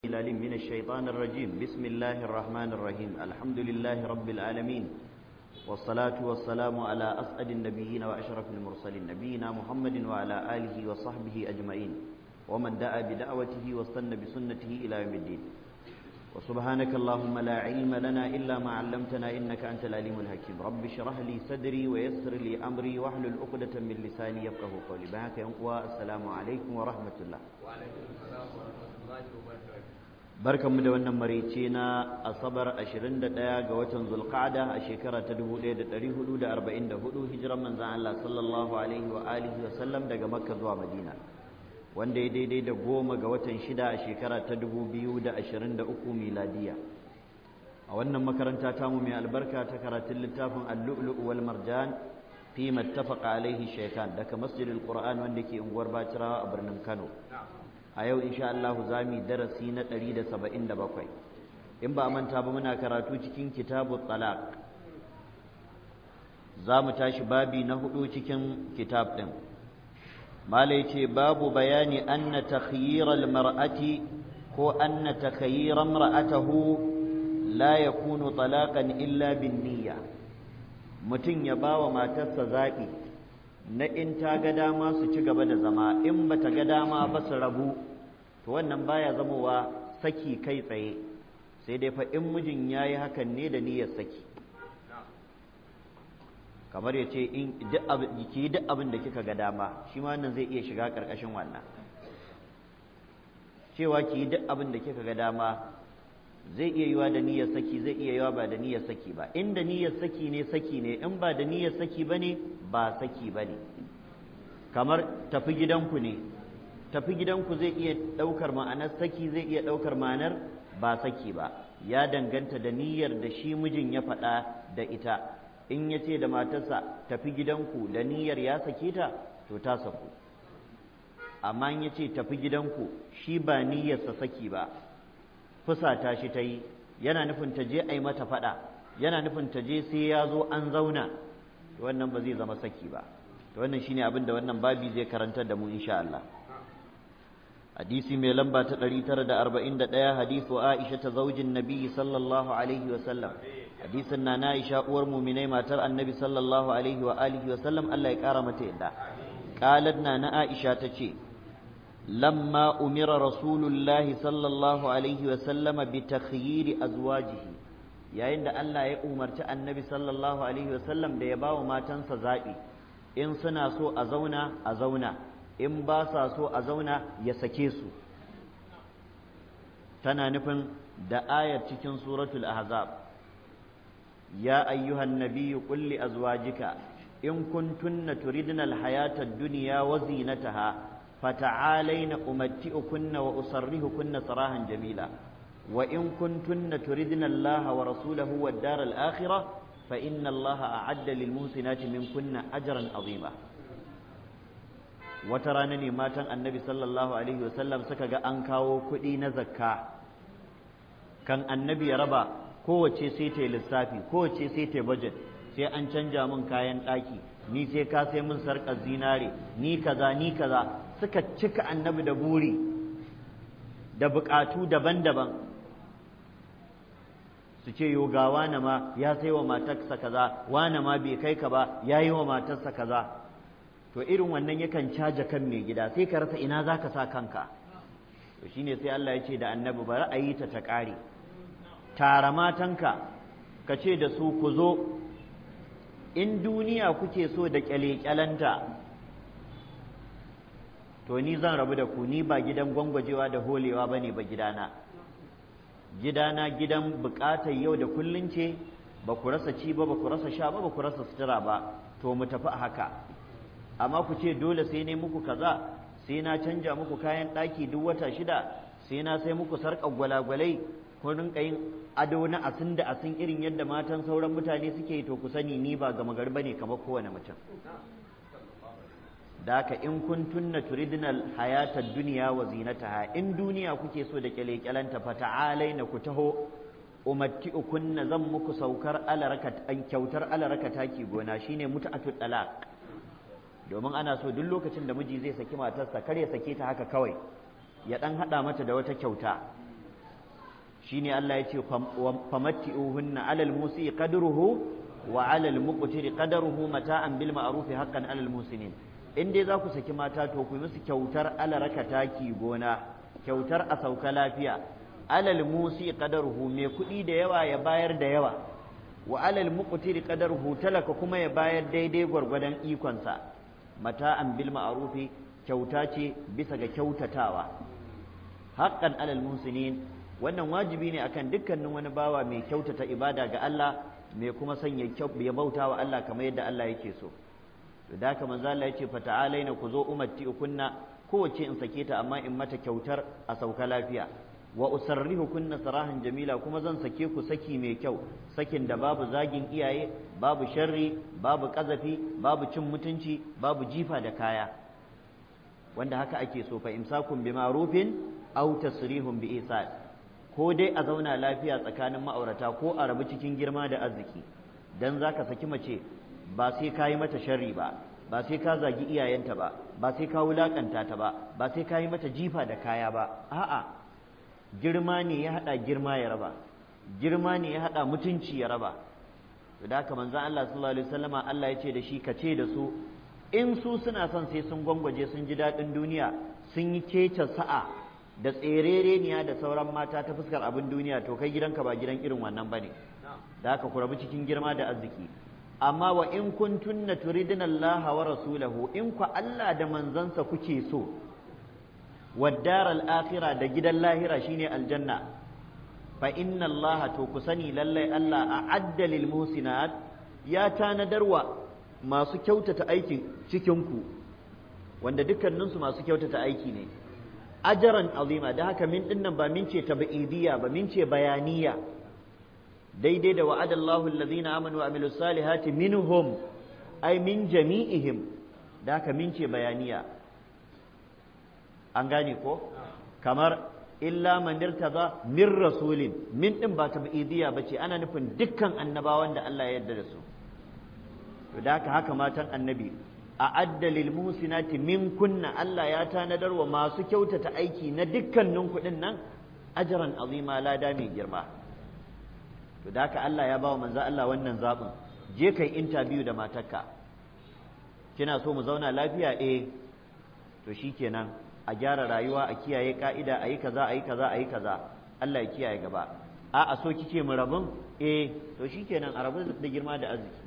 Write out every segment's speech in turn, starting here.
العليم من الشيطان الرجيم بسم الله الرحمن الرحيم الحمد لله رب العالمين والصلاة والسلام على أسعد النبيين وأشرف المرسلين نبينا محمد وعلى آله وصحبه أجمعين ومن دعا بدعوته واستنى بسنته إلى يوم الدين وسبحانك اللهم لا علم لنا إلا ما علمتنا إنك أنت العليم الحكيم رب اشرح لي صدري ويسر لي أمري واحلل عقدة من لساني يفقه قولي بهاك السلام عليكم ورحمة الله وعليكم السلام ورحمة الله وبركاته barkanmu da wannan marice na asabar 21 ga watan zulqa'da a shekara ta 1444 hijiran manzon Allah sallallahu alaihi wa alihi wa sallam daga makka zuwa madina wanda ya daidai da goma ga watan shida a shekara ta 2023 miladiya a wannan makaranta tamu mai albarka ta karatun littafin al-lu'lu' wal marjan fi mattafaqa alaihi shaytan daga masjidil qur'an wanda ke unguwar bacirawa a birnin kano a yau insha Allah za mu darasi na 177 in ba manta ba muna karatu cikin kitabu talaq za mu tashi babi na hudu cikin kitab din malai ce babu bayani anna takhyiral mar'ati ko anna takhyira mar'atahu la yakunu talaqan illa bin niyya mutum ya bawa matarsa zaɓi na in ta ga dama su ci gaba da zama in ba ta ga dama ba su rabu to wannan baya zamowa saki kai tsaye sai dai fa in mijin ya yi hakan ne da niyyar saki kamar ya ce in ki yi duk abin da kika ga dama shi ma wannan zai iya shiga ƙarƙashin wannan cewa ki yi duk abin da kika ga dama zai iya yiwa da niyyar saki zai iya yiwa ba da niyyar saki ba in da niyyar saki ne saki ne in ba da niyyar saki bane ba saki bane kamar tafi gidanku ne tafi gidanku zai iya ɗaukar ma'anar saki zai iya ɗaukar ma'anar ba saki ba ya danganta da niyyar da shi mijin ya faɗa da ita in ya ce da matarsa tafi gidanku da niyyar ya sake ta to ta saku amma in ya ce tafi gidanku shi ba niyyarsa saki ba fusata shi ta yi yana nufin ta je a yi mata faɗa yana nufin ta je sai ya zo an zauna to wannan ba zai zama saki ba to wannan shine abin da wannan babi zai karantar da mu insha Allah hadisi mai lamba ta 941 hadisu Aisha ta zaujin Nabi sallallahu alaihi wa sallam hadisin na Aisha uwar mu'minai matar Annabi sallallahu alaihi wa alihi wa sallam Allah ya kara mata yadda qalat na na Aisha tace لما أمر رسول الله صلى الله عليه وسلم بتخيير أزواجه yayin da Allah ya umarci annabi sallallahu alaihi wasallam da ya ba wa matansa zaɓi in suna so a zauna a zauna in ba sa so a zauna ya sake su tana nufin da ayar cikin suratul ahzab ya ayyuhan nabiyyu qul li azwajika in kuntunna turidna alhayata ad-dunya wa zinataha فتعالين أمتئكن وأصرهكن صراحا جميلا وإن كنتن تردن الله ورسوله والدار الآخرة فإن الله أعد للمحسنات منكن أجرا عظيما وترانني ما تن النبي صلى الله عليه وسلم سكا أنكاو كدي نزكا كان النبي ربا kowace sai ta yi lissafi kowace sai ta yi budget sai an canja min kayan ɗaki ni sai ka sai min sarƙar zinare ni kaza ni kaza suka cika annabi da buri da buƙatu daban-daban su ce yo ga wane ma ya sai wa matarsa kaza wane ma bai kai ka ba ya yi wa matarsa kaza to irin wannan yakan caja kan mai gida sai ka rasa ina za ka sa kanka to shine sai Allah ya ce da annabi bari a yi ta ta ƙare tara matanka ka ce da su ku zo in duniya kuke so da kyale-kyalenta to ni zan rabu da ku ni ba gidan gwangwajewa da holewa bane ba gidana gidana gidan bukatar yau da kullun ce ba ku rasa ci ba ba ku rasa sha ba ba ku rasa sutura ba to mu tafi a haka amma ku ce dole sai ne muku kaza sai na canja muku kayan ɗaki duk wata shida sai na sai muku sarƙar gwalagwalai kun rinka yin ado na asin da asin irin yadda matan sauran mutane suke to ku sani ni ba gama gari bane kamar kowane mutum da haka in kun tunna turidinal hayatar duniya wa zinataha in duniya kuke so da kyale-kyalenta fa ta'alai na ku taho umatti ukunna zan muku saukar alarakat an kyautar alarakata taki gona shine mut'atul talaq domin ana so duk lokacin da miji zai saki matarsa kar ya sake ta haka kawai ya dan hada mata da wata kyauta shine Allah ya ce famatti'uhunna alal musi qadruhu wa alal muqtiri qadruhu mata'an bil ma'ruf haqqan alal musinin in dai za ku saki mata to ku yi musu kyautar alaraka taki gona kyautar a sauka lafiya alal musi qadaruhu mai kuɗi da yawa ya bayar da yawa wa alal muqtiri qadaruhu talaka kuma ya bayar daidai gwargwadon ikonsa mata'an bil ma'rufi kyauta ce bisa ga kyautatawa haqqan alal musinin wannan wajibi ne akan dukkanin wani bawa mai kyautata ibada ga Allah mai kuma sanya ya bauta wa Allah kamar yadda Allah yake so to da haka manzo Allah yace fata'alaina ku zo ummati kunna kowace in sake ta amma in mata kyautar a sauka lafiya wa usarrihu kunna sarahan jamila kuma zan sake ku saki mai kyau sakin da babu zagin iyaye babu sharri babu kazafi babu cin mutunci babu jifa da kaya wanda haka ake so fa imsakun bi ma'rufin aw tasrihun bi ihsan ko dai a zauna lafiya tsakanin ma'aurata ko a rabu cikin girma da arziki dan zaka saki mace ba sai ka yi mata sharri ba ba sai ka zagi iyayenta ba ba sai ka wulakanta ta ba ba sai ka yi mata jifa da kaya ba a'a girma ne ya haɗa girma ya raba girma ne ya haɗa mutunci ya raba to da haka manzon Allah sallallahu alaihi wasallama Allah ya ce da shi ka ce da su in su suna son sai sun gwangwaje sun ji daɗin duniya sun yi kece sa'a da tserereniya da sauran mata ta fuskar abin duniya to kai gidanka ba gidan irin wannan bane da haka ku rabu cikin girma da arziki amma wa in kuntunna turidina Allah wa rasulahu in ku Allah da manzansa kuke so waddar al-akhira da gidan lahira shine aljanna fa inna Allah to ku sani lallai Allah a'adda lil muhsinat ya tanadarwa masu kyautata aikin cikin ku wanda dukkaninsu masu kyautata aiki ne ajaran azima da haka min dinnan ba min ce tabi'idiyya ba min ce bayaniya daidai da wa'ada Allahu allazina amanu wa amilus salihati minhum ay min jami'ihim da haka min ce bayaniya an gane ko kamar illa man irtaza min rasulin min din ba tabi'idiyya bace ana nufin dukkan annabawan da Allah ya yarda da su to da haka haka matan annabi a addalil musinati min kunna Allah ya tanadar wa masu kyautata aiki na dukkanin kuɗin nan ajaran azima lada mai girma to da haka Allah ya bawa manzo Allah wannan zaɓin je kai interview da matarka kina so mu zauna lafiya eh to shikenan a gyara rayuwa a kiyaye ka'ida a yi kaza a yi kaza a yi kaza Allah ya kiyaye gaba a a so kike mu rabin eh to shikenan a rabu da girma da arziki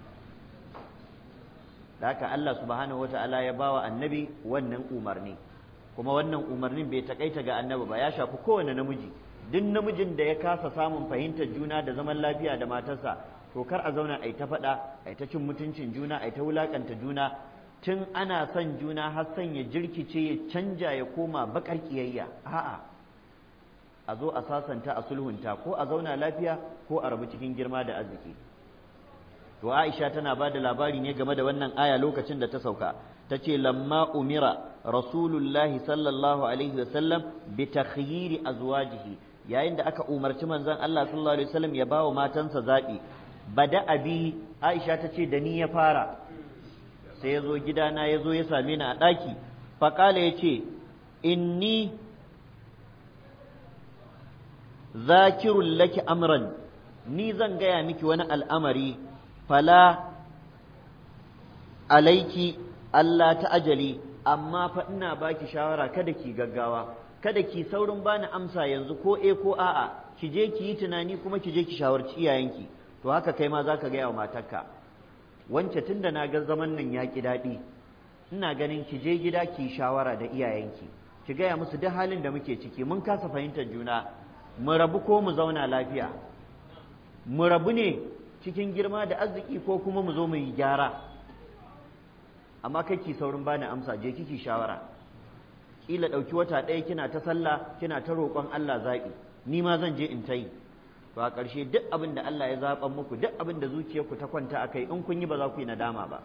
da haka Allah subhanahu wata'ala ya bawa annabi wannan umarni kuma wannan umarnin bai takaita ga annabi ba ya shafi kowane namiji duk namijin da ya kasa samun fahimtar juna da zaman lafiya da matarsa to kar a zauna ai ta faɗa ai ta cin mutuncin juna ai ta wulakanta juna tun ana son juna har son ya jirkice ya canja ya koma bakar kiyayya a'a a zo a sasanta a sulhunta ko a zauna lafiya ko a rabu cikin girma da arziki to Aisha tana ba da labari ne game da wannan aya lokacin da ta sauka ta ce lamma umira rasulullahi sallallahu alaihi wasallam bi takhyiri azwajihi yayin da aka umarci manzon Allah sallallahu alaihi wasallam ya bawa matansa zabi bada abi Aisha ta ce da ni ya fara sai ya zo gidana ya zo ya same ni a ɗaki faƙala ya ce inni zakirun laki amran ni zan gaya miki wani al'amari fala alaiki Allah ta ajali amma fa ina baki shawara kada ki gaggawa kada ki saurin bani amsa yanzu ko e ko a'a ki je ki yi tunani kuma ki je ki shawarci iyayenki to haka kai ma zaka gaya wa matarka wance tunda na ga zaman nan ya ki daɗi ina ganin ki je gida ki shawara da iyayenki ki gaya musu duk halin da muke ciki mun kasa fahimtar juna mu rabu ko mu zauna lafiya mu rabu ne cikin girma da arziki ko kuma mu zo mu yi gyara amma kai ki saurin bani amsa je kiki shawara kila ɗauki wata ɗaya kina ta sallah kina ta roƙon Allah zaɓi ni ma zan je in ta yi to a ƙarshe duk abin da Allah ya zaɓan muku duk abin da zuciyarku ta kwanta a kai in kun yi ba za ku yi nadama ba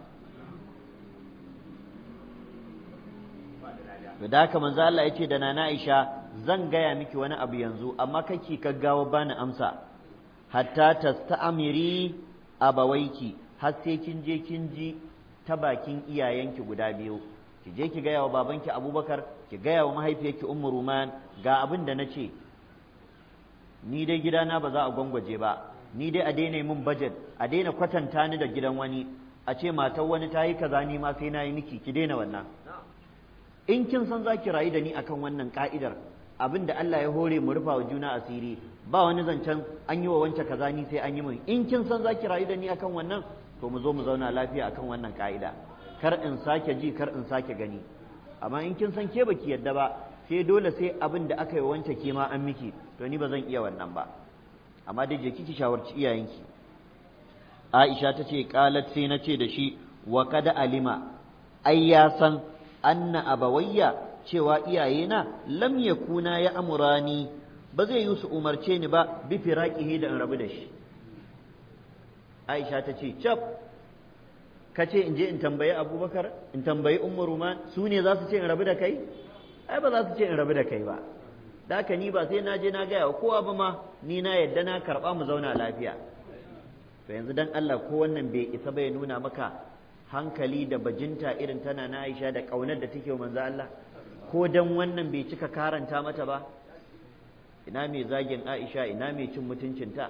to da haka manzo Allah ya ce da nana Aisha zan gaya miki wani abu yanzu amma kake gaggawa bani amsa hatta tasta'miri abawaiki har sai kin je kin ji ta bakin iyayenki guda biyu ki je ki gaya wa babanki Abubakar ki gaya wa mahaifiyarki Ummu Ruman ga abin da nace ni dai gidana ba za a gwangwaje ba ni dai a daina min budget a daina kwatanta ni da gidan wani a ce matar wani ta yi kaza ni ma sai na yi miki ki daina wannan in kin san za ki rayu da ni akan wannan ka'idar abin da Allah ya hore mu rufa wa juna asiri ba wani zancen an yi wa wance kaza ni sai an yi min in kin san za ki rayu da ni akan wannan to mu zo mu zauna lafiya akan wannan ka'ida kar in sake ji kar in sake gani amma in kin san ke baki yadda ba sai dole sai abin da aka yi wance ke ma an miki to ni ba zan iya wannan ba amma dai je kiki shawarci iyayenki Aisha ta ce qalat sai na ce da shi wa kada alima ai ya san anna abawayya cewa iyayena lam yakuna ya amurani ba zai yi su umarce ni ba bi firaqihi da in rabu da shi Aisha ta ce cap ka ce in je in tambayi Abubakar in tambayi Ummu Ruman su ne za su ce in rabu da kai ai ba za su ce in rabu da kai ba da haka ni ba sai na je na gaya wa kowa ba ma ni na yadda na karɓa mu zauna lafiya to yanzu dan Allah ko wannan bai isa bai nuna maka hankali da bajinta irin tana na Aisha da ƙaunar da take wa manzo Allah ko dan wannan bai cika karanta mata ba ina mai zagin Aisha ina mai cin mutuncinta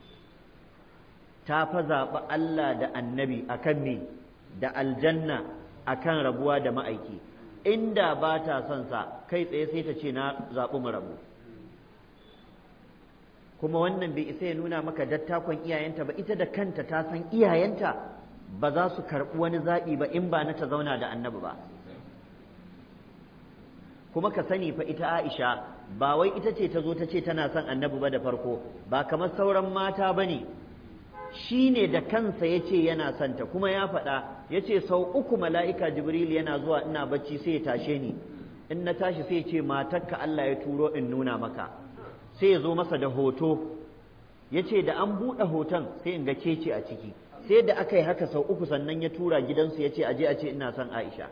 ta fa zaɓi Allah da annabi akan me da aljanna akan rabuwa da ma'aiki inda ba ta son sa kai tsaye sai ta ce na zaɓi mu rabu kuma wannan bai isa ya nuna maka dattakon iyayenta ba ita da kanta ta san iyayenta ba za su karɓi wani zaɓi ba in ba na ta zauna da annabi ba kuma ka sani fa ita Aisha ba wai ita ce ta zo ta ce tana son annabi ba da farko ba kamar sauran mata ba ne shi ne da kansa ya ce yana son ta kuma ya faɗa ya ce sau uku mala'ika jibril yana zuwa ina bacci sai ya tashe ni in na tashi sai ya ce matarka Allah ya turo in nuna maka sai ya zo masa da hoto ya ce da an buɗe hoton sai in ga kece a ciki sai da aka yi haka sau uku sannan ya tura gidansu ya ce aje a ce ina son Aisha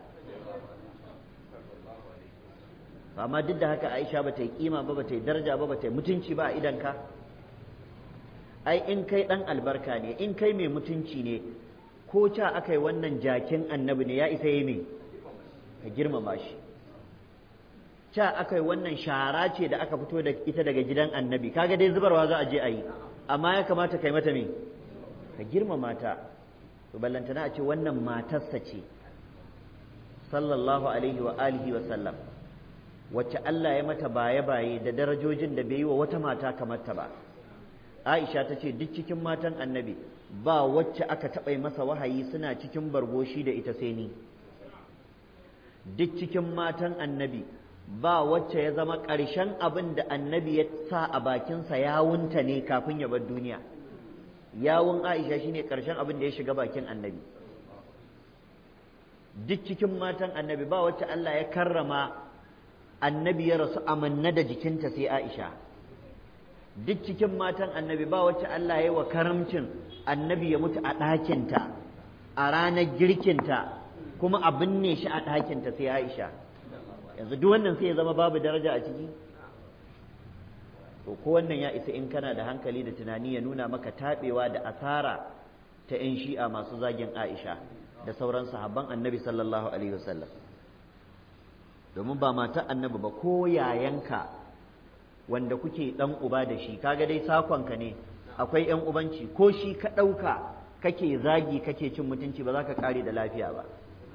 amma duk da haka Aisha ba ta yi kima ba ba ta yi daraja ba ba ta yi mutunci ba a idanka ai in kai ɗan albarka ne in kai mai mutunci ne ko ca aka yi wannan jakin annabi ne ya isa yi mai ka girmama shi ca aka yi wannan shara ce da aka fito da ita daga gidan annabi kaga dai zubarwa za a je a yi amma ya kamata kai mata me ka girmama ta to ballantana a ce wannan matarsa ce sallallahu alaihi wa alihi wa sallam wacce Allah ya mata baye-baye da darajojin da bai yi wa wata mata kamar ta ba Aisha ta ce duk cikin matan annabi ba wacce aka taɓa masa wahayi suna cikin bargoshi da ita sai ni duk cikin matan annabi ba wacce ya zama ƙarshen abin da annabi ya sa a bakinsa yawunta ne kafin ya bar duniya yawun Aisha shine ƙarshen abin da ya shiga bakin annabi duk cikin matan annabi ba wacce Allah ya karrama annabi ya rasu amanna da jikinta sai Aisha duk cikin matan annabi ba wacce Allah ya yi wa karamcin annabi ya mutu a ɗakinta a ranar girkinta kuma a binne shi a ɗakinta sai Aisha yanzu duk wannan sai ya zama babu daraja a ciki to ko wannan ya isa in kana da hankali da tunani ya nuna maka taɓewa da asara ta 'yan shi'a masu zagin Aisha da sauran sahabban annabi sallallahu alaihi wasallam domin ba mata annabi ba ko yayanka wanda kuke dan uba da shi kaga dai sakonka ne akwai yan ubanci ko shi ka ɗauka kake zagi kake cin mutunci ba za ka kare da lafiya ba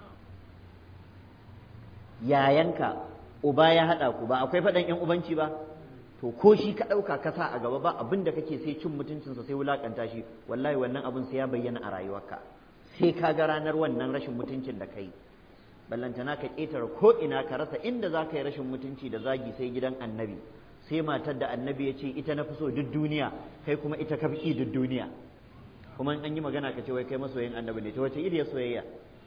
yayanka uba ya haɗa ku ba akwai faɗan yan ubanci ba to ko shi ka ɗauka ka sa a gaba ba abin da kake sai cin mutuncinsa sai wulakanta shi wallahi wannan abin sai ya bayyana a rayuwarka sai ka ga ranar wannan rashin mutuncin da kai ballantana ka ƙetare ko ina ka rasa inda za ka yi rashin mutunci da zagi sai gidan annabi sai matar da annabi ya ce ita na fi so duk duniya kai kuma ita ka fi duk duniya kuma an yi magana ka ce wai kai masoyin annabi ne ta wace iriyar soyayya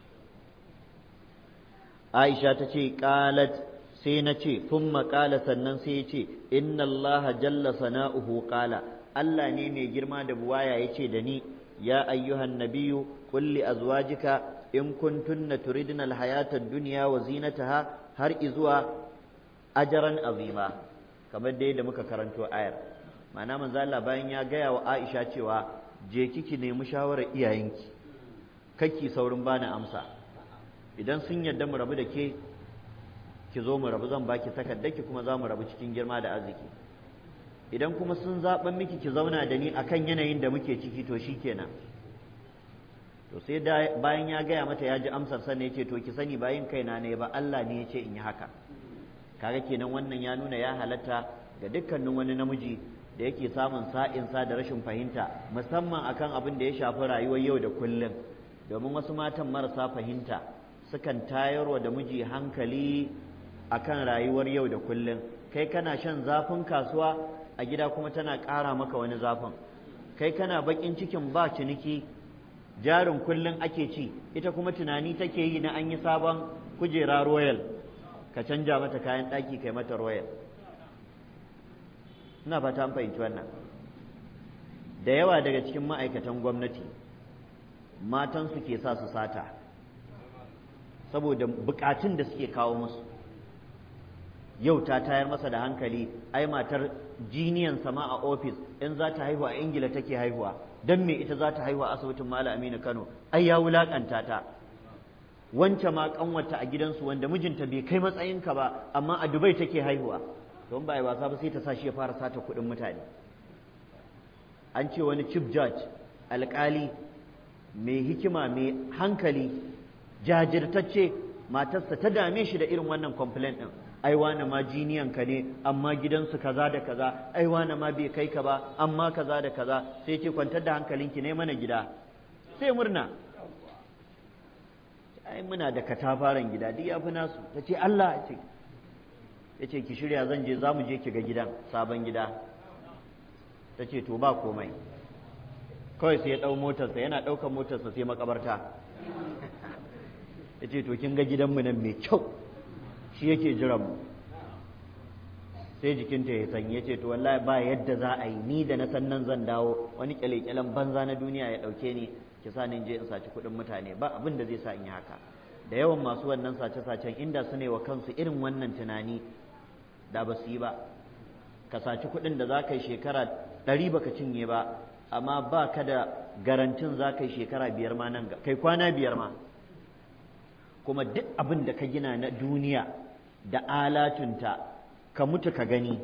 aisha ta ce qalat sai na ce thumma qala sannan sai ya ce inna allaha jalla sana'uhu qala Allah ne mai girma da buwaya ya ce da ni ya ayyuhan nabiyyu qul li azwajika in kuntunna turidna alhayata ad-dunya wa zinataha har izuwa ajaran azima kamar dai da muka karanto ayar ma'ana manzo Allah bayan ya gaya wa Aisha cewa je kiki nemi shawarar iyayenki kake saurin bani amsa idan sun yarda mu rabu da ke ki zo mu rabu zan baki takardar ki kuma za mu rabu cikin girma da arziki idan kuma sun zaɓan miki ki zauna da ni akan yanayin da muke ciki to shikenan to sai bayan ya gaya mata ya ji amsar sannan ya ce to ki sani bayan kaina ne ba Allah ne ya ce in yi haka kaga kenan wannan ya nuna ya halatta ga dukkanin wani namiji da yake samun sa'insa da rashin fahimta musamman akan abin da ya shafi rayuwar yau da kullum domin wasu matan marasa fahimta sukan tayarwa da miji hankali akan rayuwar yau da kullum kai kana shan zafin kasuwa a gida kuma tana ƙara maka wani zafin kai kana baƙin cikin ba ciniki jarin kullum ake ci ita kuma tunani take yi na an yi sabon kujera royal ka canja mata kayan ɗaki kai mata royal ina fata an fahimci wannan da yawa daga cikin ma'aikatan gwamnati matansu ke sa su sata saboda bukatun da suke kawo musu yau ta tayar masa da hankali ai matar jiniyan sama a ofis in za ta haihuwa a ingila take haihuwa don me ita za ta haihuwa a asibitin mala aminu kano ai ya wulakanta ta wance ma kanwata a gidansu wanda mijinta bai kai matsayinka ba amma a dubai take haihuwa don ba yi wasa ba sai ta sa shi ya fara sata kuɗin mutane an ce wani chief judge alƙali mai hikima mai hankali jajirtacce matarsa ta dame shi da irin wannan complaint ɗin ai wane ma jiniyan ka ne amma gidansu kaza da kaza ai wane ma bai kai ka ba amma kaza da kaza sai ce kwantar da hankalinki ne mana gida sai murna ai muna da katafaren gida duk ya fi nasu ta ce Allah ce ya ce ki shirya zan je za mu je ki ga gidan sabon gida ta ce to ba komai kawai sai ya ɗau motarsa yana ɗaukar motarsa sai makabarta ya ce to kin ga gidanmu nan mai kyau shi yake jiran mu sai jikinta ya sanye ce to wallahi ba yadda za a yi ni da na san nan zan dawo wani kyale-kyalen banza na duniya ya ɗauke ni ki sa ni je in saci kuɗin mutane ba abin da zai sa in yi haka da yawan masu wannan sace-sacen inda su ne wa kansu irin wannan tunani da ba su yi ba ka saci kuɗin da za ka yi shekara ɗari baka cinye ba amma ba ka da garantin za ka yi shekara biyar ma nan kai kwana biyar ma kuma duk abin da ka gina na duniya da alatunta ka mutu ka gani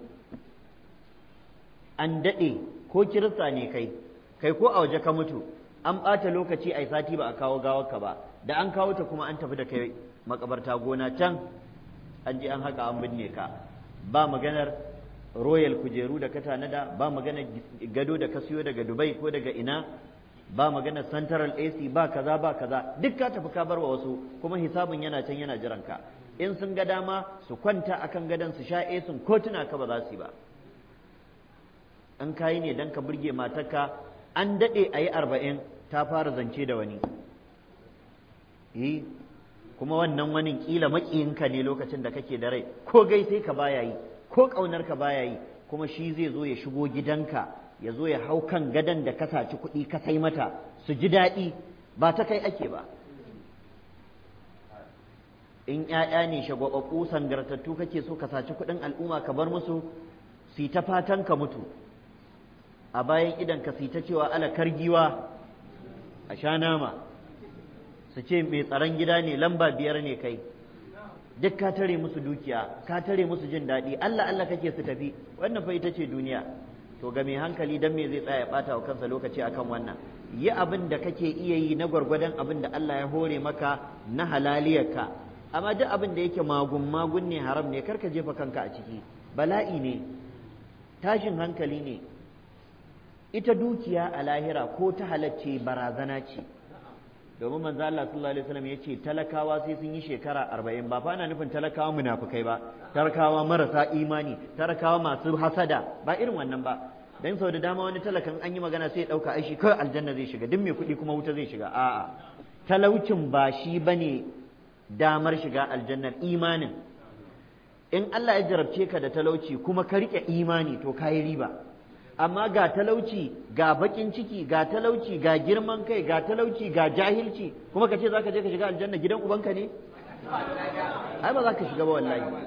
an daɗe ko kirista ne kai kai ko a waje ka mutu an ɓata lokaci a sati ba a kawo gawarka ba da an kawo ta kuma an tafi da kai makabarta gona can an je an haka an binne ka ba maganar royal kujeru da ka tanada ba maganar gado da ka siyo daga dubai ko daga ina ba maganar central ac ba kaza ba kaza duk ka tafi ka barwa wasu kuma hisabin yana can yana jiran ka in sun ga dama su kwanta akan gadon su sha esin ko tuna ka ba za su yi ba an kayi ne dan ka burge matarka an daɗe a yi arba'in ta fara zance da wani yi kuma wannan wani kila maƙiyinka ne lokacin da kake da rai ko gaisai ka baya yi ko ƙaunar ka baya yi kuma shi zai zo ya shigo gidanka ya zo ya hau kan gadon da ka saci kuɗi ka sai mata su ji daɗi ba ta kai ake ba in ‘ya'ya ne shagwaɓaɓɓu sangartattu kake so ka saci kuɗin al'umma ka bar musu su ta fatan ka mutu a bayan idan ka ta cewa ala kargiwa a sha nama su ce mai tsaron gida ne lamba biyar ne kai duk ka tare musu dukiya ka tare musu jin daɗi Allah Allah kake su tafi wannan fa ita ce duniya to ga mai hankali dan me zai tsaya ya bata wa kansa lokaci akan wannan yi abin da kake iya yi na gwargwadon abin da Allah ya hore maka na halaliyarka amma duk abin da yake magun magun ne haram ne karka jefa kanka a ciki bala'i ne tashin hankali ne ita dukiya a lahira ko ta halacce barazana ce domin manzo Allah sallallahu alaihi wasallam yace talakawa sai sun yi shekara arba'in ba fa ana nufin talakawa munafukai ba talakawa marasa imani talakawa masu hasada ba irin wannan ba dan sau da dama wani talakan an yi magana sai ya dauka aishi kawai aljanna zai shiga duk mai kuɗi kuma wuta zai shiga a'a talaucin ba shi bane damar shiga aljannar imanin in Allah ya jarabce ka da talauci kuma ka rike imani to kayi riba amma ga talauci ga bakin ciki ga talauci ga girman kai ga talauci ga jahilci kuma ka ce za ka je ka shiga aljanna gidan ubanka ne ai ba za ka shiga ba wallahi ba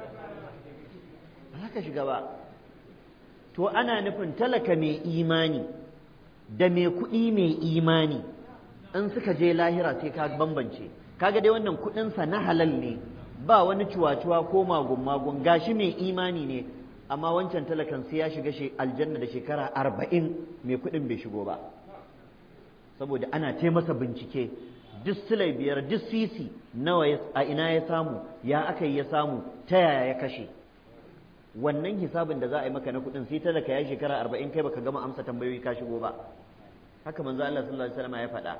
za ka shiga ba to ana nufin talaka mai imani da mai kuɗi mai imani in suka je lahira sai ka bambance kaga dai wannan kuɗinsa na halal ne ba wani cuwa-cuwa ko magun-magun gashi mai imani ne amma wancan talakan sai ya shiga aljanna da shekara arba'in mai kuɗin bai shigo ba saboda ana ce masa bincike duk silai biyar duk sisi nawa a ina ya samu ya aka yi ya samu ta yaya ya kashe wannan hisabin da za a yi maka na kuɗin sai talaka ya shekara arba'in kai baka gama amsa tambayoyi ka shigo ba haka manzo Allah sallallahu alaihi wasallam ya faɗa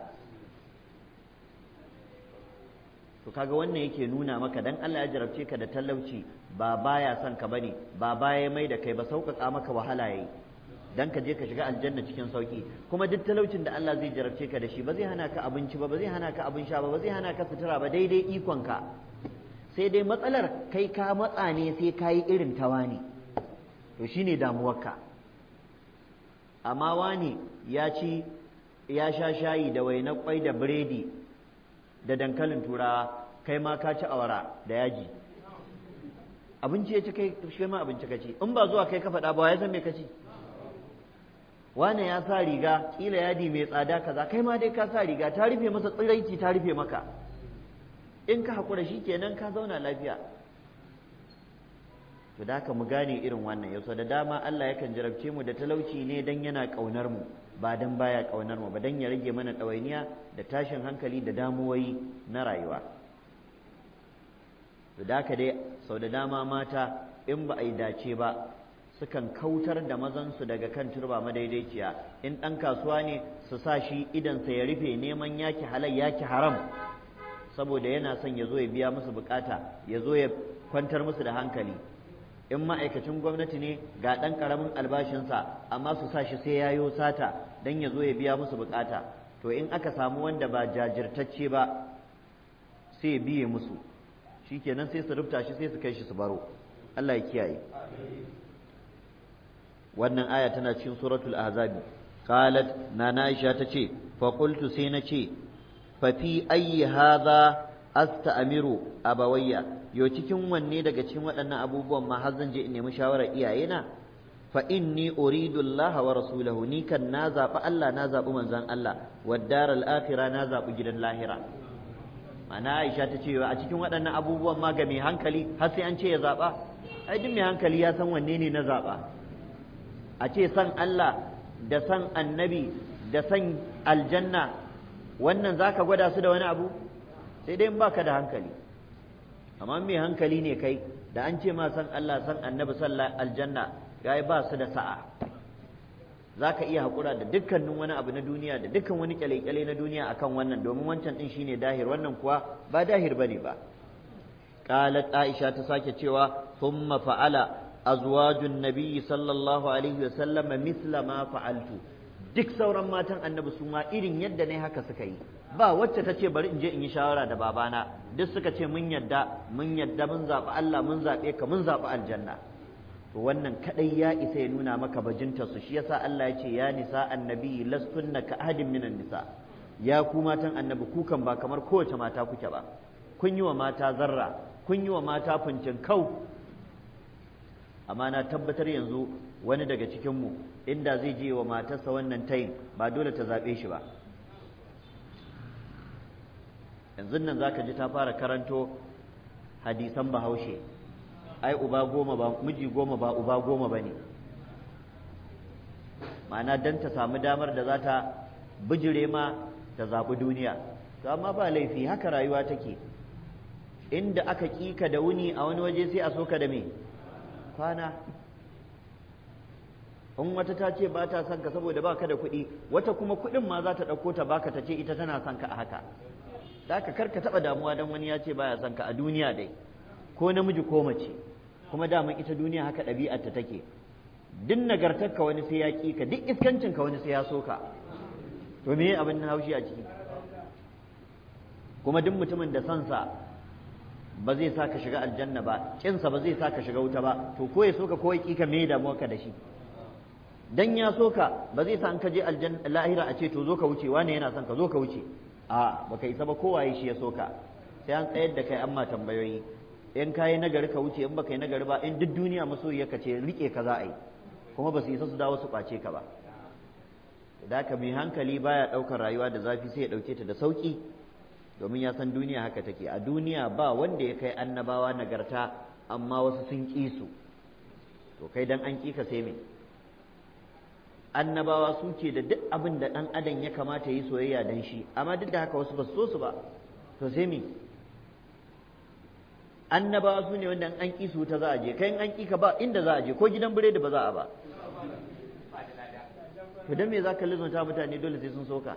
to kaga wannan yake nuna maka dan Allah ya jarabce ka da talauci ba baya son ka bane ba baya mai da kai ba sauƙaƙa maka wahala yayi dan ka je ka shiga aljanna cikin sauki kuma duk talaucin da Allah zai jarabce ka da shi ba zai hana ka abinci ba ba zai hana ka abin sha ba ba zai hana ka sutura ba daidai ikon ka sai dai matsalar kai ka matsa ne sai ka yi irin ta wani to shine damuwarka amma wani ya ci ya sha shayi da wainar kwai da biredi da dankalin turawa kai ma ka ci awara da yaji abinci ya ci kai shi ma abinci ka ci in ba zuwa kai ka faɗa ba ya san me ka ci wane ya sa riga kila yadi mai tsada kaza kai ma dai ka sa riga ta rufe masa tsiraici ta rufe maka in ka haƙura shi kenan ka zauna lafiya to da haka mu gane irin wannan yau da dama Allah yakan jarabce mu da talauci ne dan yana ƙaunar mu ba dan baya ƙaunar mu ba dan ya rage mana ɗawainiya da tashin hankali da damuwoyi na rayuwa to da haka dai sau da dama mata in ba a yi dace ba sukan kautar da mazansu daga kan turba madaidaiciya in ɗan kasuwa ne su sa shi idansa ya rufe neman yaki halal yaki haram saboda yana son ya zo ya biya musu bukata ya zo ya kwantar musu da hankali in ma'aikacin gwamnati ne ga ɗan ƙaramin albashinsa amma su sa shi sai ya yo sata don ya zo ya biya musu bukata to in aka samu wanda ba jajirtacce ba sai ya biye musu shikenan sai su rubuta shi sai su kai shi su baro Allah ya kiyaye wannan aya tana cikin suratul ahzabi qalat nana aisha tace fa qultu sai nace fa fi ayyi hadha asta'miru abawayya yo cikin wanne daga cikin waɗannan abubuwan ma har zan je in nemi shawarar iyayena fa inni uridu Allah wa rasulahu ni kan na zaɓi Allah na zaɓi manzon Allah wad daral akhirah na zaɓi gidan lahira mana Aisha ta ce a cikin waɗannan abubuwan ma ga mai hankali har sai an ce ya zaɓa ai duk mai hankali ya san wanne ne na zaɓa a ce san Allah da san annabi da san aljanna wannan za ka gwada su da wani abu sai dai in baka da hankali amma mai hankali ne kai da an ce ma san Allah san annabi san aljanna gai ba su da sa'a za ka iya haƙura da dukkanin wani abu na duniya da dukkan wani kyale-kyale na duniya akan wannan domin wancan ɗin shine dahir wannan kuwa ba dahir bane ba qalat aisha ta sake cewa thumma fa'ala azwajun nabiyyi sallallahu alaihi wasallam mithla ma fa'altu duk sauran matan annabi su ma irin yadda ne haka suka yi ba wacce ta ce bari in je in yi shawara da babana duk suka ce mun yadda mun yadda mun zaɓi Allah mun zaɓe ka mun zaɓi aljanna to wannan kadai ya isa ya nuna maka bajinta su shi yasa Allah ya ce ya nisa annabi lastunna ka ahadin minan nisa ya ku matan annabi ku kan ba kamar kowace mata kuke ba kun yi wa mata zarra kun yi wa mata fincin kau amma na tabbatar yanzu wani daga cikinmu inda zai je wa matarsa wannan tayin ba dole ta zaɓe shi ba yanzu nan za ka ji ta fara karanto hadisan bahaushe ai uba goma ba miji goma ba uba goma ba ne ma'ana don ta samu damar da za ta bijire ma ta zaɓi duniya to amma ba laifi haka rayuwa take inda aka ƙika da wuni a wani waje sai a soka da me kwana in wata ta ce ba ta son ka saboda baka da kuɗi wata kuma kuɗin ma za ta ɗauko ta baka ta ce ita tana son ka a haka da ka karka taɓa damuwa don wani ya ce baya son ka a duniya dai ko namiji ko mace kuma daman ita duniya haka ɗabi'ar ta take duk nagartar ka wani sai ya ƙi ka duk iskancin ka wani sai ya so ka to me abin haushi a ciki kuma duk mutumin da sansa ba zai sa ka shiga aljanna ba kinsa ba zai sa ka shiga wuta ba to ko ya so ka ko ya ƙi ka me damuwa ka da shi dan ya so ka ba zai sa an ka je aljanna lahira a ce to zo ka wuce wane yana son ka zo ka wuce a baka isa ba kowaye shi ya so ka sai an tsayar da kai an ma tambayoyi in kayi nagari ka wuce in baka yi nagari ba in duk duniya masoyiya ka ce rike ka za a yi kuma ba su isa su dawo su kwace ka ba da ka mai hankali baya ɗaukar rayuwa da zafi sai ya ɗauke ta da sauƙi domin ya san duniya haka take a duniya ba wanda ya kai annabawa nagarta amma wasu sun ƙi su to kai dan an ƙi ka sai me annabawa su ke da duk abin da ɗan adam ya kamata yi soyayya dan shi amma duk da haka wasu ba su so su ba to sai me annabawa su ne wanda an ƙi su ta za a je kai an ƙi ka ba inda za a je ko gidan biredi ba za a ba to dan me za ka lizunta mutane dole sai sun soka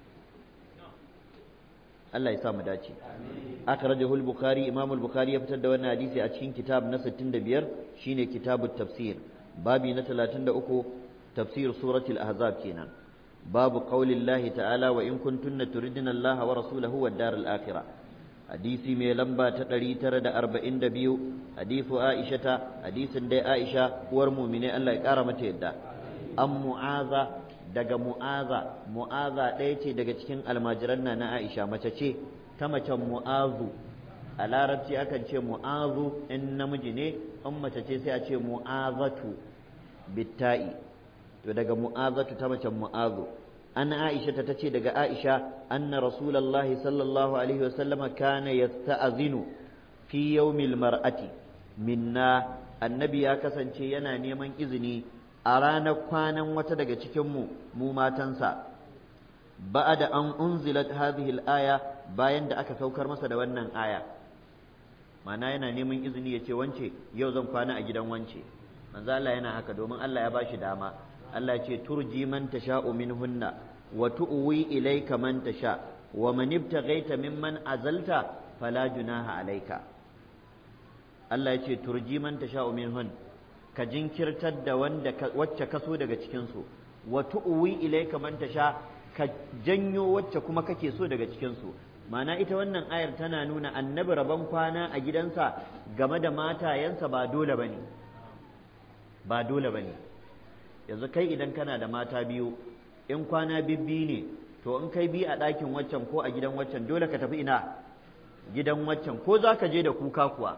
Allah ya sa mu dace akhrajahu al-bukhari imam al-bukhari ya fitar da wannan hadisi a cikin kitab na 65 shine kitabut tafsir babi na 33 tafsir suratul ahzab kenan babu qaulillahi ta'ala wa in kuntunna turidna Allah wa rasulahu wad daral akhirah hadisi mai lamba ta 942 hadisu Aisha ta hadisin dai Aisha uwar mu'mine Allah ya kara mata yadda an mu'aza daga mu'aza mu'aza ɗaya ce daga cikin almajiran na na Aisha mace ce ta macen mu'azu a larabci akan ce mu'azu in namiji ne in mace ce sai a ce mu'azatu bitta'i to daga mu'azatu ta macen mu'azu an Aisha ta tace daga Aisha anna rasulullahi sallallahu alaihi wasallam kana yasta'zinu fi yawmil mar'ati minna annabi ya kasance yana neman izini a ranar kwanan wata daga cikinmu mu matansa ba'a da an unzilat hadhihi al-aya bayan da aka saukar masa da wannan aya mana yana neman izini ya ce wance yau zan kwana a gidan wance manzo Allah yana haka domin Allah ya bashi dama Allah ce turji man tasha'u minhunna wa tu'wi ilayka man tasha wa man ibtaghaita mimman azalta fala junaha alayka Allah ya ce turji man tasha'u minhunna ka jinkirtar da wanda wacce kaso daga cikinsu wa tu'wi ilayka man tasha ka janyo wacce kuma kake so daga cikinsu ma'ana ita wannan ayar tana nuna annabi rabon kwana a gidansa game da matayensa ba dole bane ba dole bane yanzu kai idan kana da mata biyu in kwana bibbi ne to in kai bi a ɗakin waccan ko a gidan waccan dole ka tafi ina gidan waccan ko za ka je da kuka kuwa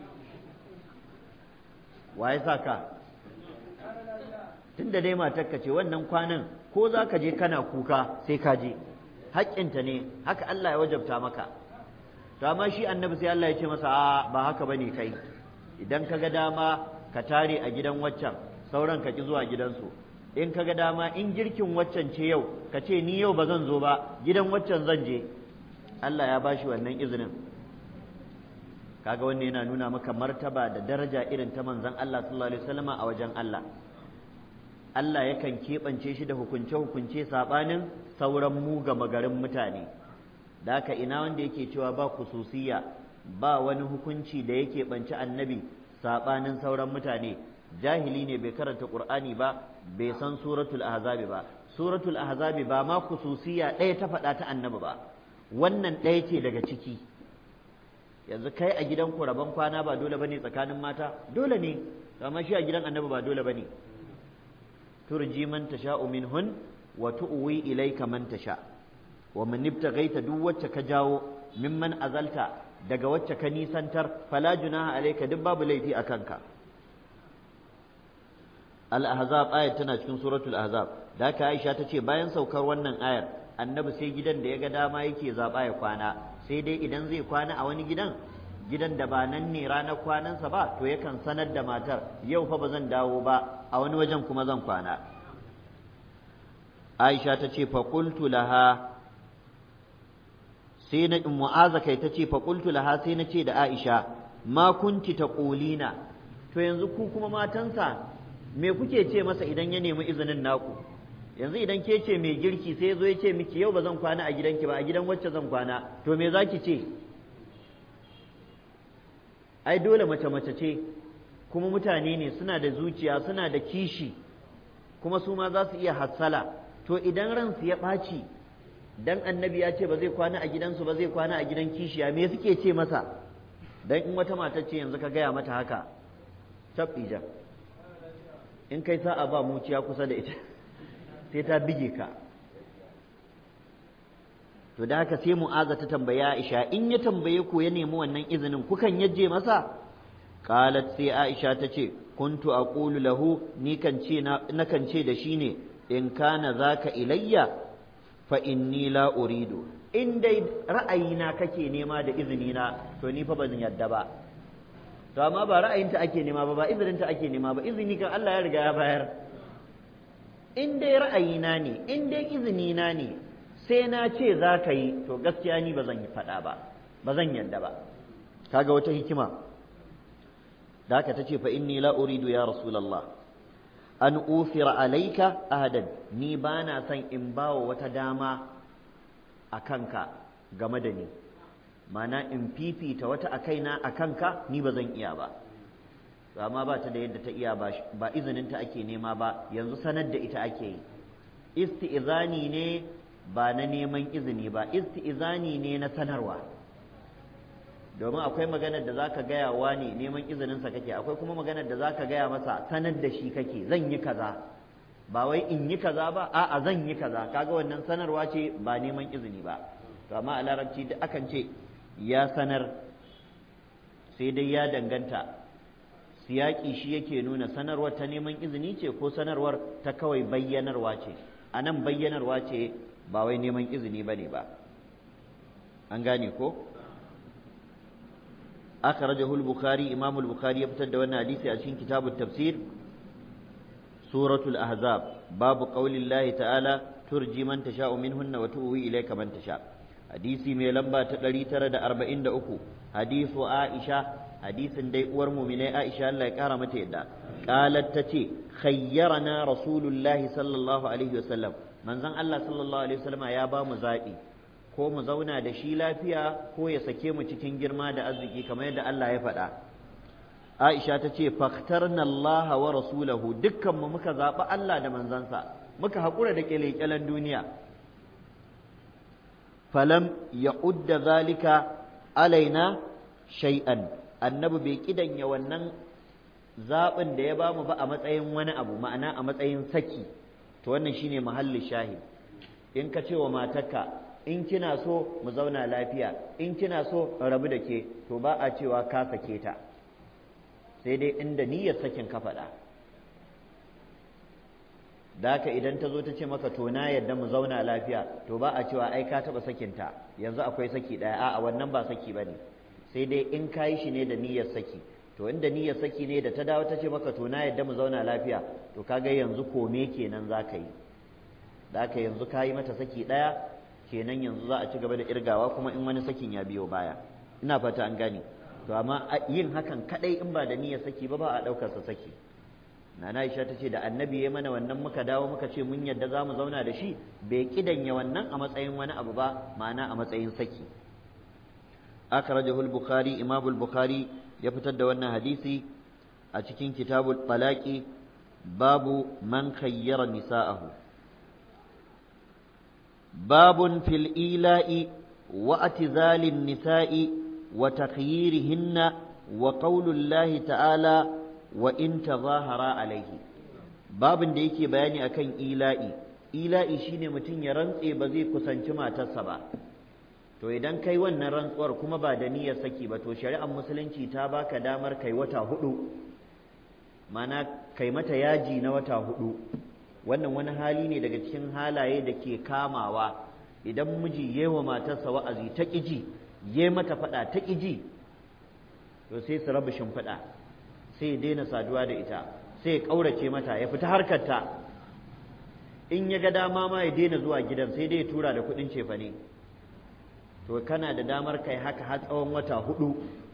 wa ya sa ka tun da dai matarka ce wannan kwanan ko za ka je kana kuka sai ka je haƙƙinta ne haka Allah ya wajabta maka to amma shi annabi sai Allah ya ce masa a ba haka bane kai idan ka ga dama ka tare a gidan waccan sauran ka ki zuwa gidansu in ka ga dama in girkin waccan ce yau ka ce ni yau ba zan zo ba gidan waccan zan je Allah ya bashi wannan izinin kaga wannan yana nuna maka martaba da daraja irin ta manzon Allah sallallahu alaihi wasallama a wajen Allah Allah yakan keɓance shi da hukunce-hukunce saɓanin sauran mu gama garin mutane da haka ina wanda yake cewa ba kususiya ba wani hukunci da yake ɓanci annabi saɓanin sauran mutane jahili ne bai karanta ƙur'ani ba bai san suratul ahzabi ba suratul ahzabi ba ma kususiya ɗaya ta faɗa ta annabi ba wannan ɗaya ce daga ciki yanzu kai a gidan ku rabon kwana ba dole bane tsakanin mata dole ne amma shi a gidan annabi ba dole bane turji man tasha'u minhun wa tu'wi ilayka man tasha wa man ibtaghaita duk wacce ka jawo mimman azalta daga wacce ka nisantar fala junaha alayka duk babu laifi a kanka al-ahzab ayat tana cikin suratul ahzab da haka Aisha ta ce bayan saukar wannan ayar annabi sai gidan da ya ga dama yake zaba ya kwana sai dai idan zai kwana a wani gidan gidan da ba nan ne ranar kwanansa ba to yakan sanar da matar yau fa ba zan dawo ba a wani wajen kuma zan kwana aisha ta ce faƙultu laha sai na mu'aza kai ta ce faƙultu laha sai na ce da aisha ma kunti ta ƙolina to yanzu ku kuma matansa me kuke ce masa idan ya nemi izinin naku yanzu idan ke ce mai girki sai zo ya ce miki yau ba zan kwana a gidanki ba a gidan wacce zan kwana to me za ki ce ai dole mace mace ce kuma mutane ne suna da zuciya suna da kishi kuma su ma za su iya hassala to idan ransu ya ɓaci dan annabi ya ce ba zai kwana a gidansu ba zai kwana a gidan kishiya me suke ce masa dan in wata mata ce yanzu ka gaya mata haka tabbijan in kai sa'a ba muciya kusa da ita sai ta bige ka to da haka sai mu'aza ta tambaya Aisha in ya tambaye ku ya nemi wannan izinin kukan yaje masa qalat sai Aisha ta ce kuntu aqulu lahu ni kan ce na kan ce da shi ne in kana zaka ilayya fa inni la uridu in dai ra'ayina kake nema da izini na to ni fa ban yadda ba to amma ba ra'ayinta ake nema ba ba izininta ake nema ba izini kan Allah ya riga ya bayar in dai ra'ayina ne in dai izinina ne sai na ce za ka yi to gaskiya ni ba zan yi faɗa ba ba zan yadda ba kaga wata hikima da haka ta ce fa inni la uridu ya rasulallah an ufira alaika ahadan ni ba na son in bawa wata dama a kanka game da ni mana in fifita wata a kaina a kanka ni ba zan iya ba amma ba ta da yadda ta iya ba izininta ake nema ba yanzu sanar da ita ake yi isti'izani ne ba na neman izini ba isti'izani ne na sanarwa domin akwai maganar da zaka gaya wa ne neman izininsa kake akwai kuma maganar da zaka gaya masa sanar da shi kake zan yi kaza ba wai in yi kaza ba a'a zan yi kaza kaga wannan sanarwa ce ba neman izini ba to amma a larabci da akan ce ya sanar sai dai ya danganta siyaki shi yake nuna sanarwar ta neman izini ce ko sanarwar ta kawai bayyanarwa ce a nan bayyanarwa ce ba wai neman izini ba ne ba an gane ko akhrajahu al-bukhari imam al-bukhari ya fitar da wannan hadisi a cikin kitabut tafsir suratul ahzab babu qaulillahi ta'ala turji man tasha'u minhunna wa tu'wi ilayka man tasha hadisi mai lamba ta 943 hadisu aisha hadisin dai uwar mu'minai aisha Allah ya kara mata yadda qalat tace khayyarana rasulullahi sallallahu alaihi wasallam manzon Allah sallallahu alaihi wasallam ya ba mu zabi ko mu zauna da shi lafiya ko ya sake mu cikin girma da arziki kamar yadda Allah ya faɗa Aisha ta ce faktarna Allah wa rasulahu dukkan mu muka zaɓi Allah da manzansa muka haƙura da ƙyale duniya falam ya udda zalika alaina shay'an annabi bai kidanya wannan zaɓin da ya bamu ba a matsayin wani abu ma'ana a matsayin saki to wannan shine mahallin shahid in ka ce wa matarka in kina so mu zauna lafiya in kina so rabu da ke to ba a cewa ka sake ta sai dai inda niyyar sakin ka faɗa da haka idan ta zo ta ce maka to na yadda mu zauna lafiya to ba a cewa ai ka taɓa sakinta yanzu akwai saki ɗaya a'a wannan ba saki ba ne sai dai in ka yi shi ne da niyyar saki to inda niyyar saki ne da ta dawo ta ce maka to na yadda mu zauna lafiya to kaga yanzu kome kenan za ka yi da haka yanzu ka yi mata saki ɗaya kenan yanzu za a ci gaba da irgawa kuma in wani sakin ya biyo baya ina fata an gane to amma yin hakan kadai in ba da niyyar saki ba ba a ɗaukar sa saki nana Aisha ta ce da annabi ya mana wannan muka dawo muka ce mun yadda za mu zauna da shi bai kidanya wannan a matsayin wani abu ba ma'ana a matsayin saki akhrajahu al-bukhari imam al-bukhari ya fitar da wannan hadisi a cikin kitabul talaqi babu man khayyara nisa'ahu باب في الإيلاء واعتزال النساء وتخييرهن وقول الله تعالى وإن تظاهرا عليه باب da yake bayani akan ila'i ila'i shine mutum ya rantse ba zai kusanci matarsa ba to idan kai wannan rantsuwar kuma ba da niyyar saki ba to shari'ar musulunci ta baka damar kai wata hudu mana kai mata yaji na wata hudu wannan wani hali ne daga cikin halaye da ke kamawa idan miji ya wa matarsa wa'azi ta ƙiji ya mata faɗa ta ƙiji to sai su rabu shimfiɗa sai ya daina saduwa da ita sai ya ƙaurace mata ya fita harkarta in ya ga dama ma ya daina zuwa gidan sai dai ya tura da kuɗin cefane to kana da damar kai haka har tsawon wata hudu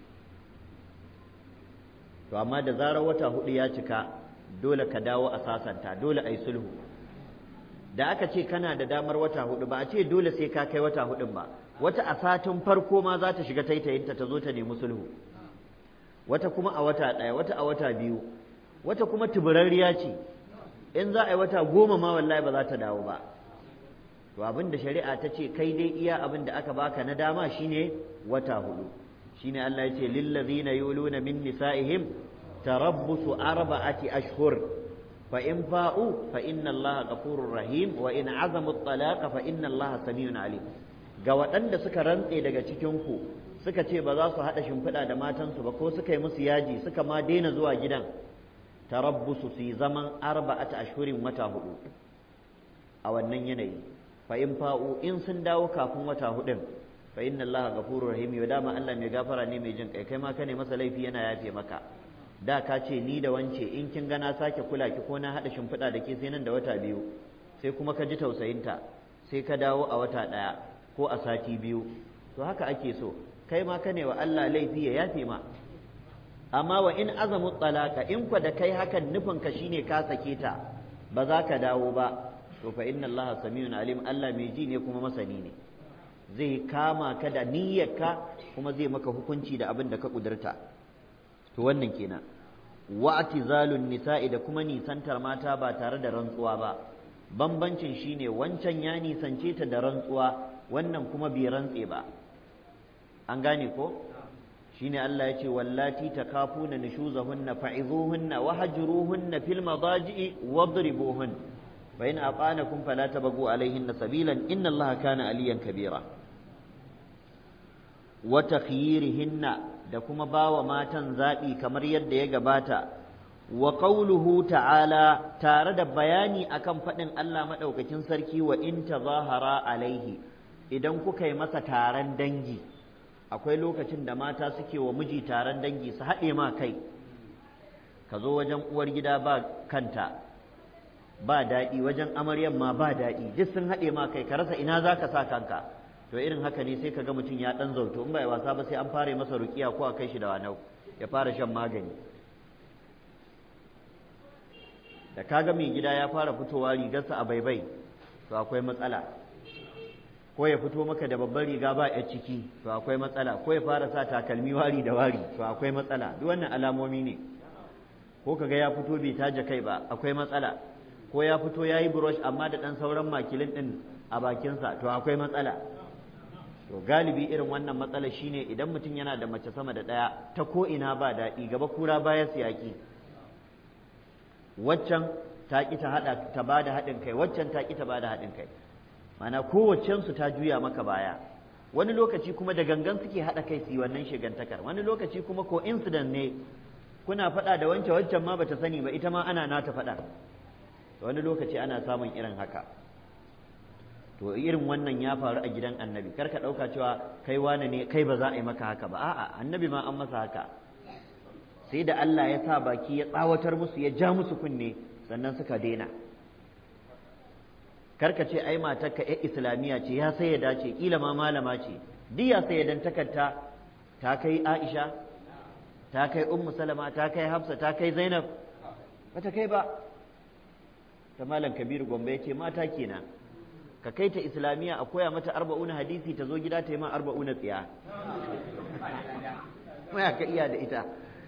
to amma da zarar wata hudu ya cika dole ka dawo a sasanta dole a yi sulhu da aka ce kana da damar wata hudu ba a ce dole sai ka kai wata hudun ba wata a satin farko ma za ta shiga taitayinta ta zo ta nemi sulhu wata kuma a wata ɗaya wata a wata biyu wata kuma tuburarriya ce in za a yi wata goma ma wallahi ba za ta dawo ba to abin da shari'a ta ce kai dai iya abin da aka baka na dama shine wata hudu shine Allah ya ce lillazina yuluna min nisa'ihim tarabbusu arba'ati ashhur fa in fa'u fa inna Allah ghafurur rahim wa in azamu at-talaqa fa inna Allah samiyun alim ga waɗanda suka rantse daga cikin ku suka ce ba za su haɗa shimfiɗa da matansu ba ko suka yi musu yaji suka ma daina zuwa gidan tarabbusu su yi zaman arba'ata ashhurin wata hudu a wannan yanayi fa in fa'u in sun dawo kafin wata hudun fa inna allaha ghafurur rahim ya dama Allah mai gafara ne mai jin kai kai ma ka ne masa laifi yana yafe maka da ka ce ni da wance in kin ga na sake kula ki ko na hada shimfiɗa da ke sai nan da wata biyu sai kuma ka ji tausayinta sai ka dawo a wata ɗaya ko a sati biyu to haka ake so kai ma ka ne wa Allah laifi ya yafe ma amma wa in azamu talaka in kwa da kai hakan nufin ka shine ka sake ta ba za ka dawo ba to fa inna Allah samiyun alim Allah mai ji ne kuma masani ne zai kama ka da niyyarka kuma zai maka hukunci da abin da ka kudurta to wannan kenan wa'tizalun nisa'i da kuma nisantar mata ba tare da rantsuwa ba bambancin shine wancan ya nisance ta da rantsuwa wannan kuma bai rantse ba an gane ko shine Allah ya ce wallati takafuna nushuzahunna fa'izuhunna wahjuruhunna fil madaji'i wadribuhun fa in aqanakum fala tabagu alaihinna sabilan inna Allaha kana aliyan kabira wa takhyirihinna da kuma bawa matan zaɓi kamar yadda ya gabata wa qawluhu ta'ala tare da bayani akan faɗin Allah maɗaukakin sarki wa in tazahara alaihi idan kuka yi masa taron dangi akwai lokacin da mata suke wa miji taron dangi su haɗe ma kai ka zo wajen uwar gida ba kanta ba daɗi wajen amaryan ma ba daɗi duk sun haɗe ma kai ka rasa ina za ka sa kanka to irin haka ne sai ka ga mutum ya ɗan zauto in bai wasa ba sai an fara masa rukiya ko a kai shi da wanau ya fara shan magani da kaga mai gida ya fara fitowa rigarsa a baibai to akwai matsala ko ya fito maka da babbar riga ba ya ciki to akwai matsala ko ya fara sa takalmi wari da wari to akwai matsala duk wannan alamomi ne ko kaga ya fito bai taje kai ba akwai matsala ko ya fito ya yi brush amma da ɗan sauran makilin ɗin a bakinsa to akwai matsala to galibi irin wannan matsala shine idan mutum yana da mace sama da ɗaya ta ko ina ba daɗi gaba kura baya siyaki waccan ta ƙi ta haɗa ta ba da haɗin kai waccan ta ƙi ta ba da haɗin kai mana kowaccensu ta juya maka baya wani lokaci kuma da gangan suke haɗa kai su yi wannan shigantakar wani lokaci kuma ko incident ne kuna faɗa da wancan waccan ma bata sani ba ita ma ana nata faɗa wani lokaci ana samun irin haka to irin wannan ya faru a gidan annabi kar ka ɗauka cewa kai wane ne kai ba za a yi maka haka ba a'a annabi ma an masa haka sai da Allah ya sa baki ya tsawatar musu ya ja musu kunne sannan suka daina karka ce ai matarka ya islamiyya ce ya sai ya dace kila ma malama ce duk ya sai dan takarta ta kai Aisha ta kai Ummu Salama ta kai Hafsa ta kai Zainab bata kai ba ta malam Kabiru Gombe yace mata kenan ka kai ta islamiyya a koya mata arba'una hadisi ta zo gida ta yi ma arba'una tsiya ya ka iya da ita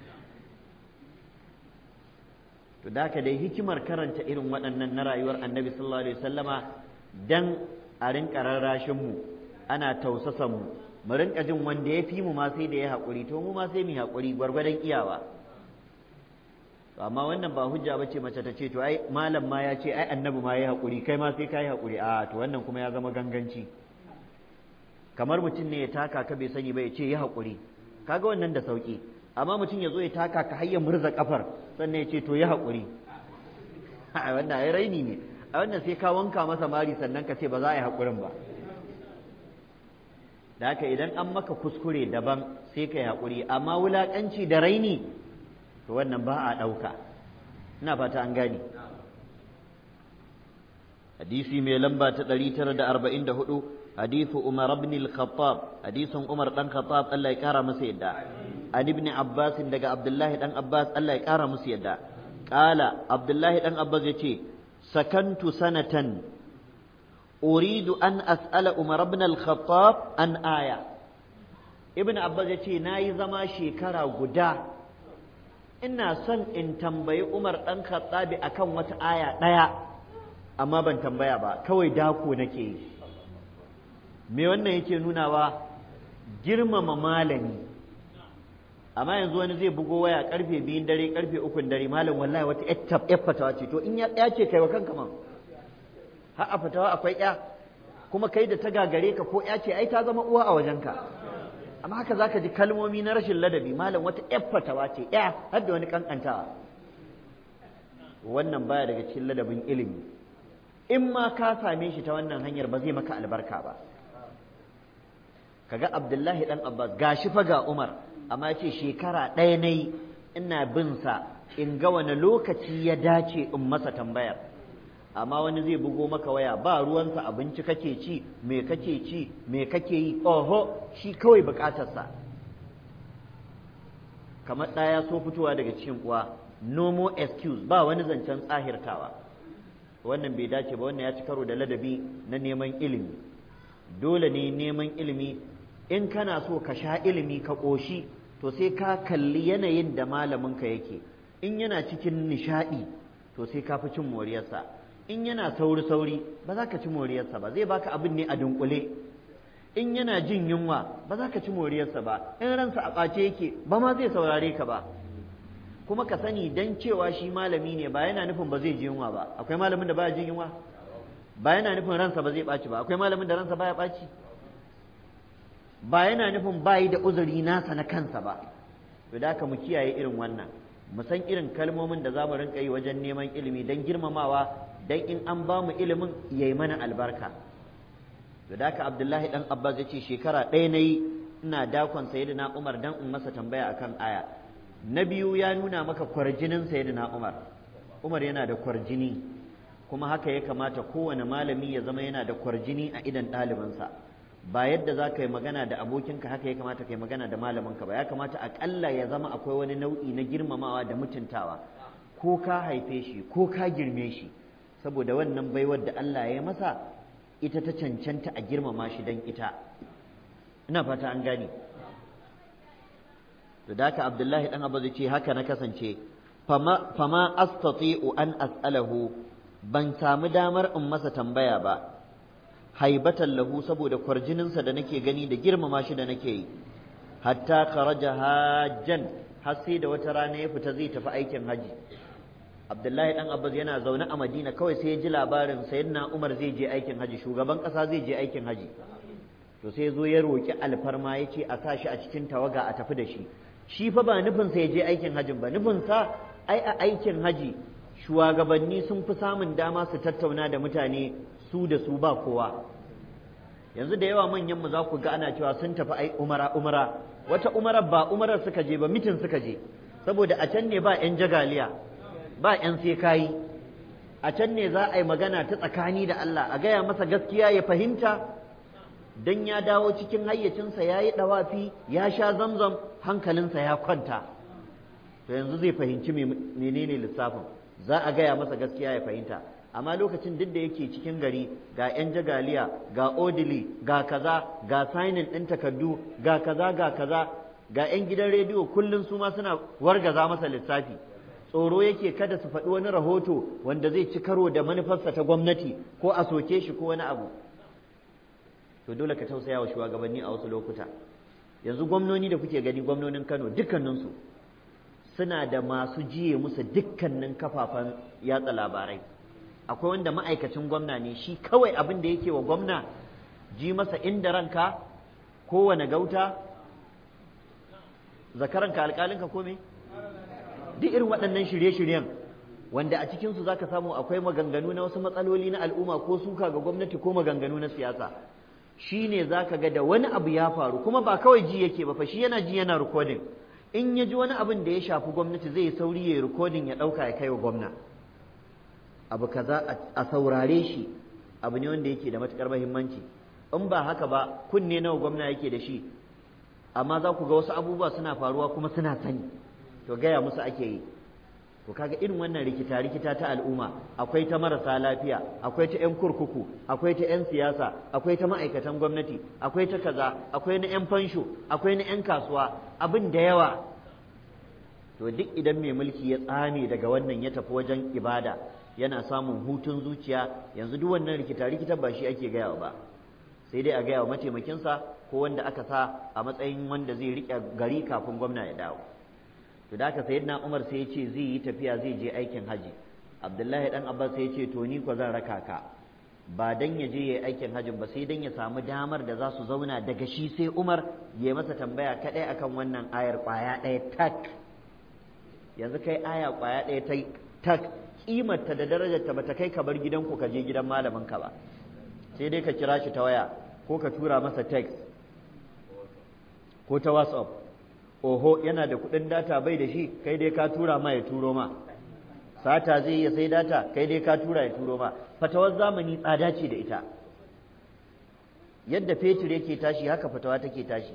to da ka dai hikimar karanta irin waɗannan na rayuwar annabi sallallahu alaihi wasallama dan a rinka rarrashin mu ana tausasan mu mu rinka jin wanda ya fi mu ma sai da ya haƙuri to mu ma sai mu haƙuri gwargwadon iyawa amma wannan ba hujja ba ce mace ta ce to ai malam ma ya ce ai annabi ma ya haƙuri kai ma sai ka yi haƙuri a to wannan kuma ya zama ganganci kamar mutum ne ya taka ka bai sani ba ya ce ya haƙuri kaga wannan da sauƙi amma mutum ya zo ya taka ka har ya murza kafar sannan ya ce to ya haƙuri a wannan ai raini ne a wannan sai ka wanka masa mari sannan ka ce ba za a yi haƙurin ba da haka idan an maka kuskure daban sai ka yi haƙuri amma wulaƙanci da raini to wannan ba a ɗauka ina fata an gane hadisi mai lamba ta 944 hadithu umar ibn al-khattab hadisin umar dan khattab Allah ya kara masa yadda an ibn abbas daga abdullahi dan abbas Allah ya kara musu yadda qala abdullahi dan abbas yace sakantu sanatan uridu an as'ala umar ibn al-khattab an aya ibn abbas yace nayi zama shekara guda ina son in tambayi umar dan khattabi akan wata aya daya amma ban tambaya ba kawai dako nake yi me wannan yake nunawa girmama malami amma yanzu wani zai bugo waya karfe biyun dare karfe ukun dare malam wallahi wata yar fatawa ce to in ya ce kai wa kanka man har a fatawa akwai ya kuma kai da ta gagare ka ko ya ce ai ta zama uwa a wajenka amma haka zaka ji kalmomi na rashin ladabi malam wata yar fatawa ce ya har da wani kankantawa wannan baya daga cikin ladabin ilimi in ma ka same shi ta wannan hanyar ba zai maka albarka ba kaga abdullahi dan abbas gashi fa ga umar amma ya ce shekara ɗaya na yi ina bin sa in ga wani lokaci ya dace in masa tambayar amma wani zai bugo maka waya ba ruwansa abinci kake ci me kake ci me kake yi oho shi kawai bukatarsa kamar ɗaya so fitowa daga cikin uwa no more excuse ba wani zancen tsahirtawa wannan bai dace ba wannan ya ci karo da ladabi na neman ilimi dole ne neman ilimi in kana so ka sha ilimi ka ƙoshi to sai ka kalli yanayin da malaminka yake in yana cikin nishaɗi to sai ka fi cin moriyarsa in yana sauri-sauri ba za ka ci moriyarsa ba zai baka abin ne a dunkule in yana jin yunwa ba za ka ci moriyarsa ba in ransa a ɓace yake ba ma zai saurare ka ba kuma ka sani dan cewa shi malami ne ba yana nufin ba zai ji yunwa ba akwai malamin da baya jin yunwa ba yana nufin ransa ba zai ɓaci ba akwai malamin da ransa baya ɓaci ba yana nufin bayi da uzuri nasa na kansa ba to da haka mu kiyaye irin wannan mu san irin kalmomin da za mu rinka yi wajen neman ilimi don girmamawa don in an ba mu ilimin ya yi mana albarka to da haka abdullahi dan abbas ya ce shekara ɗaya na yi ina dakon sayyidina umar dan in masa tambaya akan aya na biyu ya nuna maka kwarjinin sayyidina umar umar yana da kwarjini kuma haka ya kamata kowane malami ya zama yana da kwarjini a idan ɗalibinsa ba yadda za ka yi magana da abokinka haka ya kamata ka yi magana da malaminka ba ya kamata aƙalla ya zama akwai wani nau'i na girmamawa da mutuntawa ko ka haife shi ko ka girme shi saboda wannan baiwar da Allah ya masa ita ta cancanta a girmama shi don ita ina fata an gane da haka abdullahi dan abu zai ce haka na kasance fama astati'u an as'alahu ban samu damar in masa tambaya ba haibatan lahu saboda kwarjininsa da nake gani da girmama shi da nake yi hatta kharaja hajjan har sai da wata rana ya fita zai tafi aikin haji abdullahi dan abbas yana zaune a madina kawai sai ya ji labarin sayyidina umar zai je aikin haji shugaban kasa zai je aikin haji to sai zo ya roki alfarma ya ce a sa shi a cikin tawaga a tafi da shi shi fa ba nufin sa ya je aikin hajin ba nufin sa ai a aikin haji shugabanni sun fi samun dama su tattauna da mutane su da su ba kowa yanzu da yawa manyan mu za ku ga ana cewa sun tafi ai umara umara wata umara ba umarar suka je ba mitin suka je saboda a can ne ba yan jagaliya ba yan sai kayi a can ne za a yi magana ta tsakani da Allah a gaya masa gaskiya ya fahimta dan ya dawo cikin hayyacinsa ya yi ɗawafi ya sha zamzam hankalinsa ya kwanta to yanzu zai fahimci menene lissafin za a gaya masa gaskiya ya fahimta amma lokacin duk da yake cikin gari ga 'yan jagaliya ga odili ga kaza ga sainin ɗin takardu ga kaza ga kaza ga 'yan gidan rediyo kullum su ma suna wargaza masa lissafi tsoro yake kada su faɗi wani rahoto wanda zai ci karo da manufarsa ta gwamnati ko a soke shi ko wani abu to dole ka tausaya wa shugabanni a wasu lokuta yanzu gwamnoni da kuke gani gwamnonin kano dukkaninsu suna da masu jiye musu dukkanin kafafen yatsa labarai akwai wanda ma'aikacin gwamna ne shi kawai abin da yake wa gwamna ji masa inda ranka kowane gauta zakaranka alƙalinka ko me duk irin waɗannan shirye-shiryen wanda a cikinsu za ka samu akwai maganganu na wasu matsaloli na al'umma ko suka ga gwamnati ko maganganu na siyasa shi ne za ka ga da wani abu ya faru kuma ba kawai ji yake ba fa shi yana ji yana rikodin in ya ji wani abin da ya shafi gwamnati zai sauri ya yi rikodin ya ɗauka ya kai wa gwamna abu kaza a saurare shi abu ne wanda yake da matuƙar muhimmanci in ba haka ba kunne nawa gwamna yake da shi amma za ku ga wasu abubuwa suna faruwa kuma suna sani to gaya musu ake yi to kaga irin wannan rikita rikita ta al'umma akwai ta marasa lafiya akwai ta 'yan kurkuku akwai ta 'yan siyasa akwai ta ma'aikatan gwamnati akwai ta kaza akwai na 'yan fansho akwai na 'yan kasuwa abin da yawa to duk idan mai mulki ya tsame daga wannan ya tafi wajen ibada yana samun hutun zuciya yanzu duk wannan rikita rikita ba shi ake gaya ba sai dai a gaya wa mataimakinsa ko wanda aka sa a matsayin wanda zai riƙe gari kafin gwamna ya dawo to da haka sayyidina Umar sai ya ce zai yi tafiya zai je aikin haji Abdullahi dan Abbas sai ya ce to ni ko zan raka ka ba dan ya je yayi aikin hajin ba sai dan ya samu damar da za su zauna daga shi sai Umar ya masa tambaya kadai akan wannan ayar kwaya ɗaya tak yanzu kai aya kwaya ɗaya ta tak kimarta da darajarta bata kai ka bar gidanku ka je gidan malamin ka ba sai dai ka kira shi ta waya ko ka tura masa text ko ta whatsapp oho yana da kuɗin data bai da shi kai dai ka tura ma ya turo ma sata zai iya sai data kai dai ka tura ya turo ma fatawar zamani tsada ce da ita yadda fetur yake tashi haka fatawa take tashi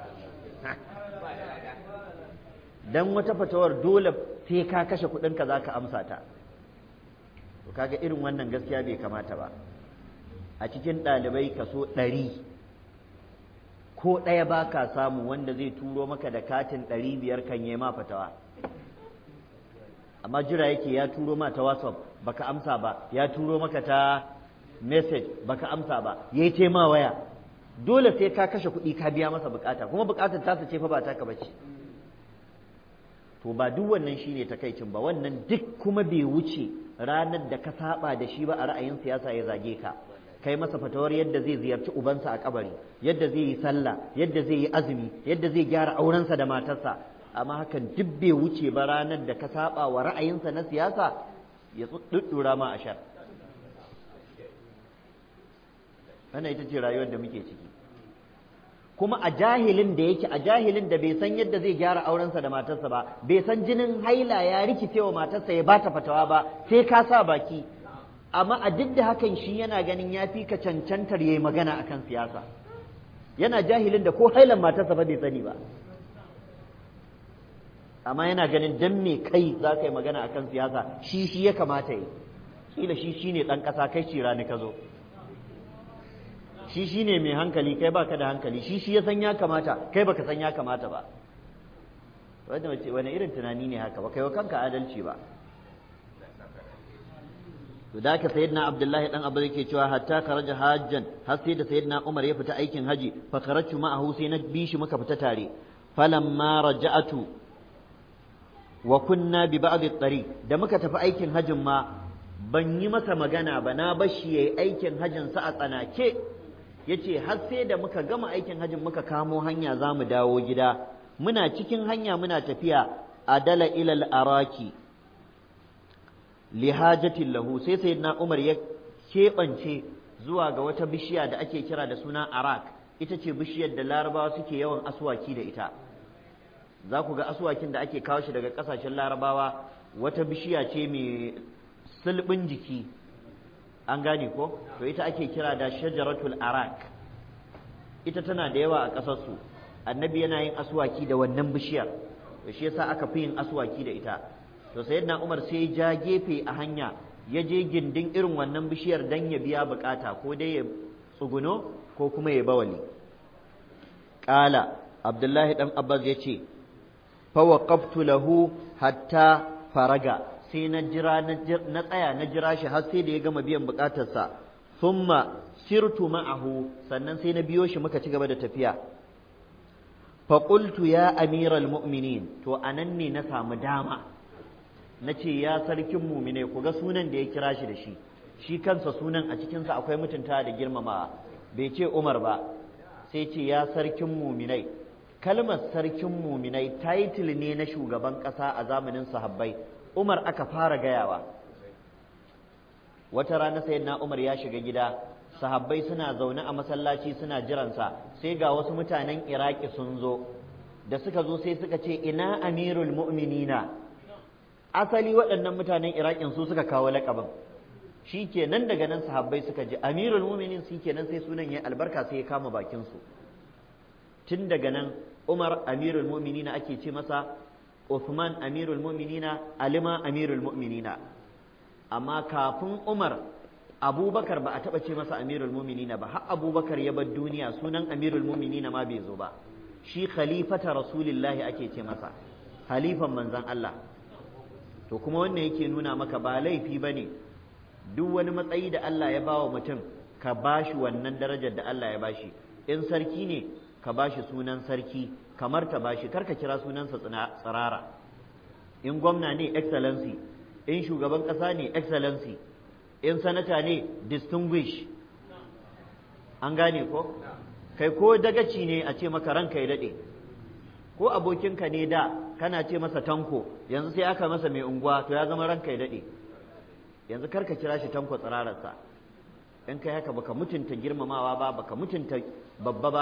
dan wata fatawar dole sai ka kashe kuɗinka za ka amsa ta to kaga irin wannan gaskiya bai kamata ba a cikin ɗalibai kaso ɗari ko ɗaya ba ka samu wanda zai turo maka da katin ɗari biyar kan yi ma fatawa amma jira yake ya turo ma ta whatsapp baka amsa ba ya turo maka ta message baka amsa ba ya yi tema waya dole sai ka kashe kuɗi ka biya masa bukata kuma bukatar tasa ce fa ba taka bace to ba duk wannan shine takaicin ba wannan duk kuma bai wuce ranar da ka saba da shi ba a ra'ayin siyasa ya zage ka kai masa fatawar yadda zai ziyarci ubansa a kabari yadda zai yi sallah yadda zai yi azumi yadda zai gyara aurensa da matarsa amma hakan duk bai wuce ba ranar da ka saba wa ra'ayinsa na siyasa ya tsuddura ma a shar wannan ita ce rayuwar da muke ciki kuma a jahilin da yake a jahilin da bai san yadda zai gyara aurensa da matarsa ba bai san jinin haila ya rikice wa matarsa ya bata fatawa ba sai ka sa baki amma a duk da hakan shi yana ganin ya fi ka cancantar yayi magana akan siyasa yana jahilin da ko hailan matarsa ba bai sani ba amma yana ganin dan me kai za ka yi magana akan siyasa shi shi ya kamata yi kila shi shine dan kasa kai ci rani ka zo shi shi ne mai hankali kai baka da hankali shi shi ya san ya kamata kai baka san ya kamata ba wanda wace wani irin tunani ne haka ba kai wa kanka adalci ba to da ka sayyidina abdullahi dan abu yake cewa hatta kharaja hajjan har sai da sayyidina umar ya fita aikin haji fa kharajtu ma'ahu sai na bi shi muka fita tare falamma raja'atu wa kunna bi ba'd at-tariq da muka tafi aikin hajin ma ban yi masa magana ba na bashi yayi aikin hajin sa a tsanake yace har sai da muka gama aikin hajjin muka kamo hanya za mu dawo gida muna cikin hanya muna tafiya adala ilal araki lihajatin lahu sai sayyidina Umar ya keɓance zuwa ga wata bishiya da ake kira da suna arak ita ce bishiyar da larabawa suke yawan aswaki da ita za ku ga aswakin da ake kawo shi daga ƙasashen larabawa wata bishiya ce mai sulɓin jiki an gane ko to ita ake kira da shajaratul arak ita tana da yawa a ƙasarsu annabi yana yin aswaki da wannan bishiyar to shi yasa aka fi yin aswaki da ita to sayyidina umar sai ja gefe a hanya ya je gindin irin wannan bishiyar dan ya biya bukata ko dai ya tsuguno ko kuma ya bawali qala abdullahi dan abbas ya ce fa waqaftu lahu hatta faraga sai na jira na tsaya na jira shi har sai da ya gama biyan bukatarsa thumma sirtu ma'ahu sannan sai na biyo shi muka ci gaba da tafiya fa qultu ya amiral mu'minin to anan ne na samu dama na ce ya sarkin mumine ku ga sunan da ya kira shi da shi shi kansa sunan a cikinsa akwai mutunta da girmamawa bai ce umar ba sai ce ya sarkin muminai kalmar sarkin muminai title ne na shugaban ƙasa a zamanin sahabbai Umar aka fara gayawa wata rana sai na Umar ya shiga gida sahabbai suna zaune a masallaci suna jiransa sai ga wasu mutanen Iraki sun zo da suka zo sai suka ce ina amirul mu'minina asali waɗannan mutanen Irakin su suka kawo laƙabin shi kenan daga nan sahabbai suka ji amirul mu'minin shi kenan sai sunan ya albarka sai ya kama bakin su tun daga nan Umar amirul mu'minina ake ce masa Uthman amirul mu'minina Alima amirul mu'minina amma kafin Umar Abubakar ba a taɓa ce masa amirul mu'minina ba har Abubakar ya bar duniya sunan amirul mu'minina ma bai zo ba shi khalifata rasulillahi ake ce masa halifan manzon Allah to kuma wannan yake nuna maka ba laifi bane duk wani matsayi da Allah ya bawa mutum ka bashi wannan darajar da Allah ya bashi in sarki ne ka bashi sunan sarki kamar ta bashi karka kira sunansa tsirara in gwamna ne excellency in shugaban ƙasa ne excellency in sanata ne distinguish an gane ko kai ko dagaci ne a ce maka ranka ya daɗe ko abokinka ne da kana ce masa tanko yanzu sai aka masa mai unguwa to ya zama ranka ya daɗe yanzu karka kira shi tanko tsirararsa in kai haka baka mutunta girmamawa ba baka mutunta babba ba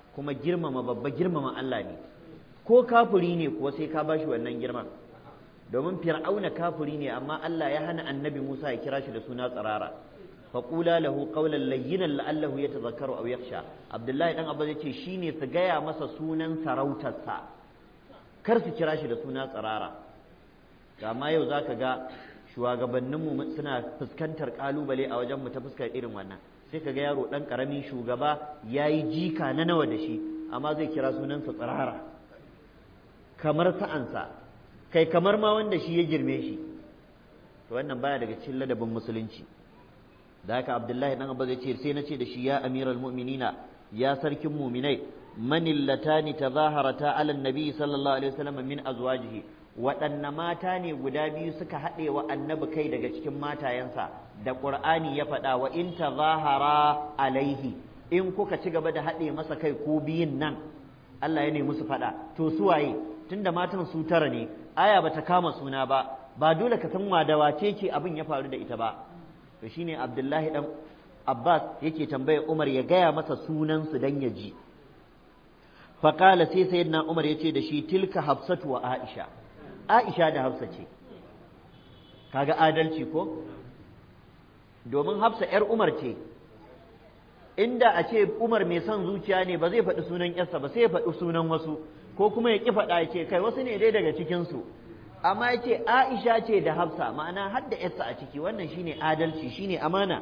kuma girmama babba girmama Allah ne ko kafuri ne kuwa sai ka bashi wannan girman domin fir'auna kafuri ne amma Allah ya hana annabi Musa ya kira shi da suna tsirara faƙula lahu qawlan layyinan la'allahu yatadhakkaru aw yakhsha Abdullahi dan Abba yace shine su gaya masa sunan sarautarsa kar su kira shi da suna tsirara amma yau zaka ga shugabanninmu suna fuskantar kalubale a wajen mu ta fuskar irin wannan sai ka ga yaro dan karamin shugaba yayi jika na nawa da shi amma zai kira sunansa tsirara kamar sa'ansa kai kamar ma wanda shi ya girme shi to wannan baya daga cikin ladabin musulunci da haka abdullahi dan abba zai ce sai na ce da shi ya amiral mu'minina ya sarkin mu'minai manil latani tazaharata ala nabi sallallahu alaihi wasallam min azwajihi waɗanne mata ne guda biyu suka haɗe wa annabi kai daga cikin matayensa da ƙur'ani ya faɗa wa in tazahara alaihi in kuka ci gaba da haɗe masa kai ko biyun nan Allah ya nemi su faɗa to su waye tunda matan su tara ne aya bata kama suna ba ba dole ka san wa da wace ce abin ya faru da ita ba to shine Abdullahi dan Abbas yake tambayar Umar ya gaya masa sunan su dan ya ji faqala sai sayyidina Umar yace da shi tilka Hafsatu wa Aisha Aisha da Hafsa ce kaga adalci ko domin Hafsa yar Umar ce inda a ce Umar mai son zuciya ne ba zai faɗi sunan yarsa ba sai ya faɗi sunan wasu ko kuma ya ƙi faɗa ya ce kai wasu ne dai daga cikinsu amma ya ce Aisha ce da Hafsa ma'ana har da yarsa a ciki wannan shine adalci shine amana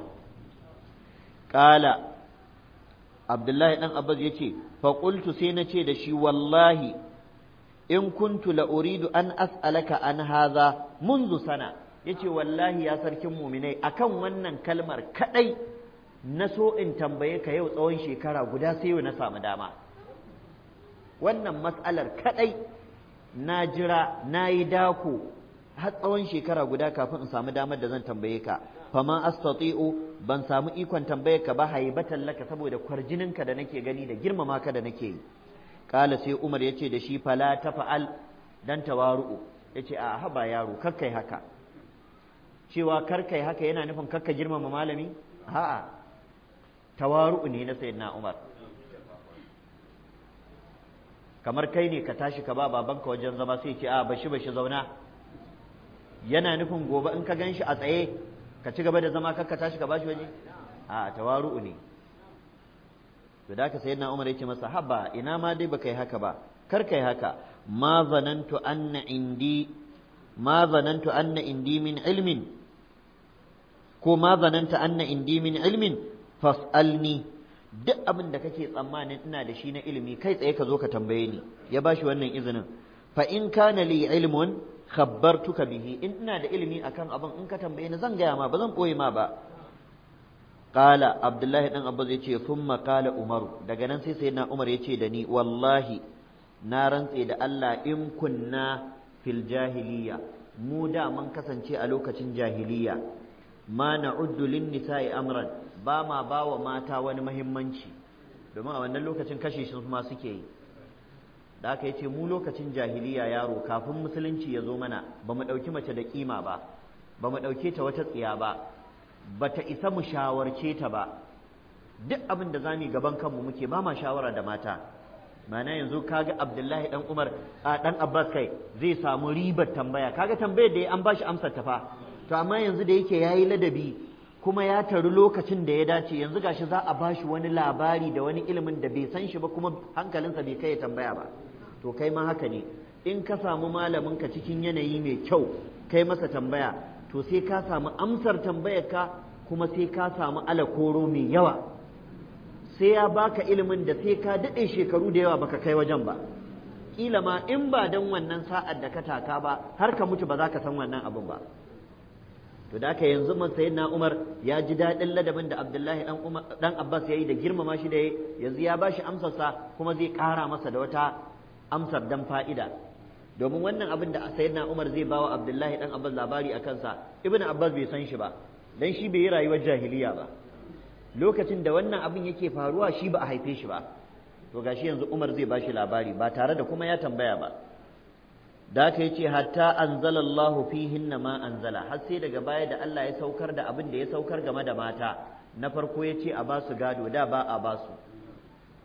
Ƙala Abdullahi ɗan Abbas ya ce faƙultu sai na ce da shi wallahi in kuntu la uridu an as'alaka an haza munzu sana yace wallahi ya sarkin muminai akan wannan kalmar kadai na so in tambaye ka yau tsawon shekara guda sai yau na samu dama wannan matsalar kadai na jira na yi dako har tsawon shekara guda kafin in samu damar da zan tambaye ka fama astati'u ban samu ikon tambaye ka ba haibatan laka saboda kwarjininka da nake gani da girmama ka da nake yi kala sai Umar ya ce da shi fala ta fa'al dan tawaru'u ya ce a haba yaro kakkai haka cewa karkai haka yana nufin kakka girmama malami a'a tawaru'u ne na sayyidina Umar kamar kai ne ka tashi ka ba babanka wajen zama sai ce a bashi bashi zauna yana nufin gobe in ka gan shi a tsaye ka ci gaba da zama kakka tashi ka bashi waje a tawaru'u ne to da ka sayyidina Umar yace masa haba ina ma dai baka yi haka ba kar kai haka ma zanantu anna indi ma zanantu anna indi min ilmin ko ma zananta anna indi min ilmin fas'alni duk abin da kake tsammanin ina da shi na ilimi kai tsaye ka zo ka tambaye ni ya bashi wannan izinin fa in kana li ilmun khabbartuka bihi in ina da ilimi akan abin in ka tambaye ni zan gaya ma ba zan koyi ma ba qala abdullahi dan abba zai ce thumma qala umar daga nan sai sayyidina umar ya ce da ni wallahi na rantse da Allah in kunna fil jahiliya mu da mun kasance a lokacin jahiliya ma na'uddu lin nisa'i amran ba ma ba wa mata wani mahimmanci domin a wannan lokacin kashe shi ma suke yi da aka ce mu lokacin jahiliya yaro kafin musulunci ya zo mana ba mu ɗauki mace da kima ba ba mu ɗauke ta wata tsiya ba ba ta isa mu shawarce ta ba duk abin da zamu gaban kanmu muke ba ma shawara da mata mana yanzu kaga abdullahi dan umar a dan abbas kai zai samu ribar tambaya kaga tambayar da an bashi amsar ta fa to amma yanzu da yake yayi ladabi kuma ya taru lokacin da ya dace yanzu gashi za a bashi wani labari da wani ilimin da bai san shi ba kuma hankalinsa bai kai ya tambaya ba to kai ma haka ne in ka samu malamin ka cikin yanayi mai kyau kai masa tambaya to sai ka samu amsar tambayar ka kuma sai ka samu alakoro mai yawa sai ya baka ilimin da sai ka daɗe shekaru da yawa baka kai wajen ba kila ma in ba dan wannan sa'ad da ka taka ba har ka mutu ba za ka san wannan abin ba to da haka yanzu man sayyidina Umar ya ji daɗin ladabin da Abdullahi dan Umar dan Abbas yayi da girmama shi da yanzu ya bashi amsar sa kuma zai ƙara masa da wata amsar dan fa'ida domin wannan abin da sayyidina Umar zai bawa Abdullahi dan Abbas labari a kansa Ibn Abbas bai san shi ba dan shi bai yi rayuwar jahiliya ba lokacin da wannan abin yake faruwa shi ba a haife shi ba to gashi yanzu Umar zai bashi labari ba tare da kuma ya tambaya ba da aka yi ce hatta anzalallahu fihinna ma anzala har sai daga baya da Allah ya saukar da abin da ya saukar game da mata na farko ya ce a ba su gado da ba a ba su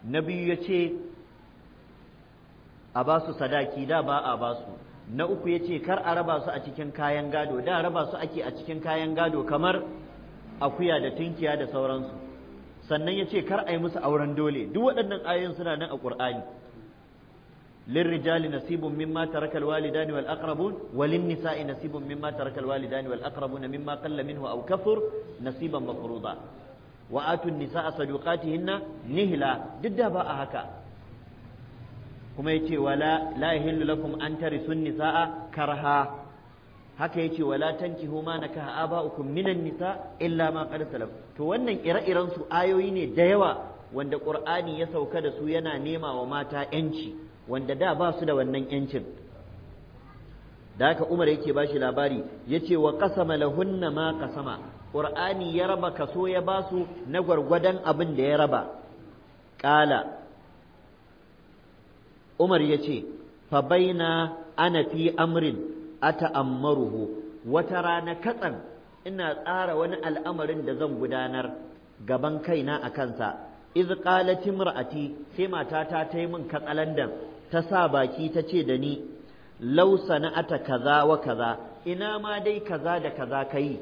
na biyu ya ce a ba su sadaki da ba a ba su na uku ya ce kar a raba su a cikin kayan gado da raba su ake a cikin kayan gado kamar akuya da tunkiya da sauransu sannan ya ce kar a yi musu auren dole duk waɗannan ayoyin suna nan a ƙur'ani للرجال نصيب مما ترك الوالدان والأقربون وللنساء نصيب مما ترك الوالدان والأقربون مما قل منه أو كثر نصيبا مفروضا وآتوا النساء صدقاتهن نهلا ضد باء هكا كما يتي ولا لا يحل لكم أن ترثوا النساء كرها haka yace wala tankihu ma nakaha aba'ukum minan nisa illa ma qad salaf to wannan ire-iren su ayoyi ne da yawa wanda qur'ani ya sauka da su yana nema wa mata yanci wanda da ba su da wannan yancin da haka umar yake ba shi labari ya ce wa kasama lahunna ma kasama ƙur'ani ya raba kaso ya ba su na gwargwadon abin da ya raba ƙala umar ya ce fa baina ana fi amrin ata'ammaruhu wata rana katsan ina tsara wani al'amarin da zan gudanar gaban kaina a kansa iz qalat imra'ati sai matata ta yi min katsalandan ta sa baki ta ce da ni law sana'ata kaza wa kaza ina ma dai kaza da kaza kai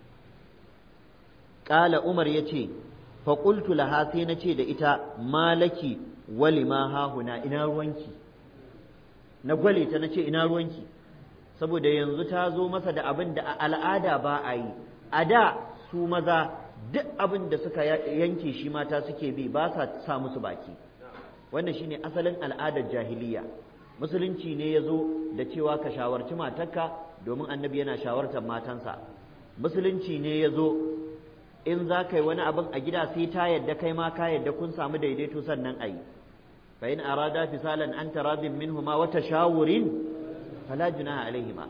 qala umar yace fa qultu laha sai na ce da ita malaki walima hahuna ina ruwanki na gwale ta nace ina ruwanki saboda yanzu ta zo masa da abin da a al'ada ba a yi a da su maza duk abin da suka yanke shi mata suke bi ba sa sa musu baki wannan shine asalin al'adar jahiliya musulunci ne ya zo da cewa ka shawarci matarka domin annabi yana shawartar matansa musulunci ne ya zo in za ka yi wani abin a gida sai ta yadda kai ma ka yadda kun samu daidaito sannan a yi fa in arada fisalan an taradin minhuma wa tashawurin fala junaha alaihima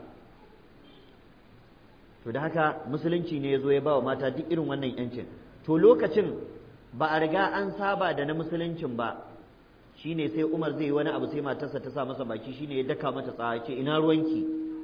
to da haka musulunci ne ya zo ya ba wa mata duk irin wannan yancin to lokacin ba a riga an saba da na musuluncin ba shine sai Umar zai yi wani abu sai matarsa ta sa masa baki shine ya daka mata tsawa ce ina ruwanki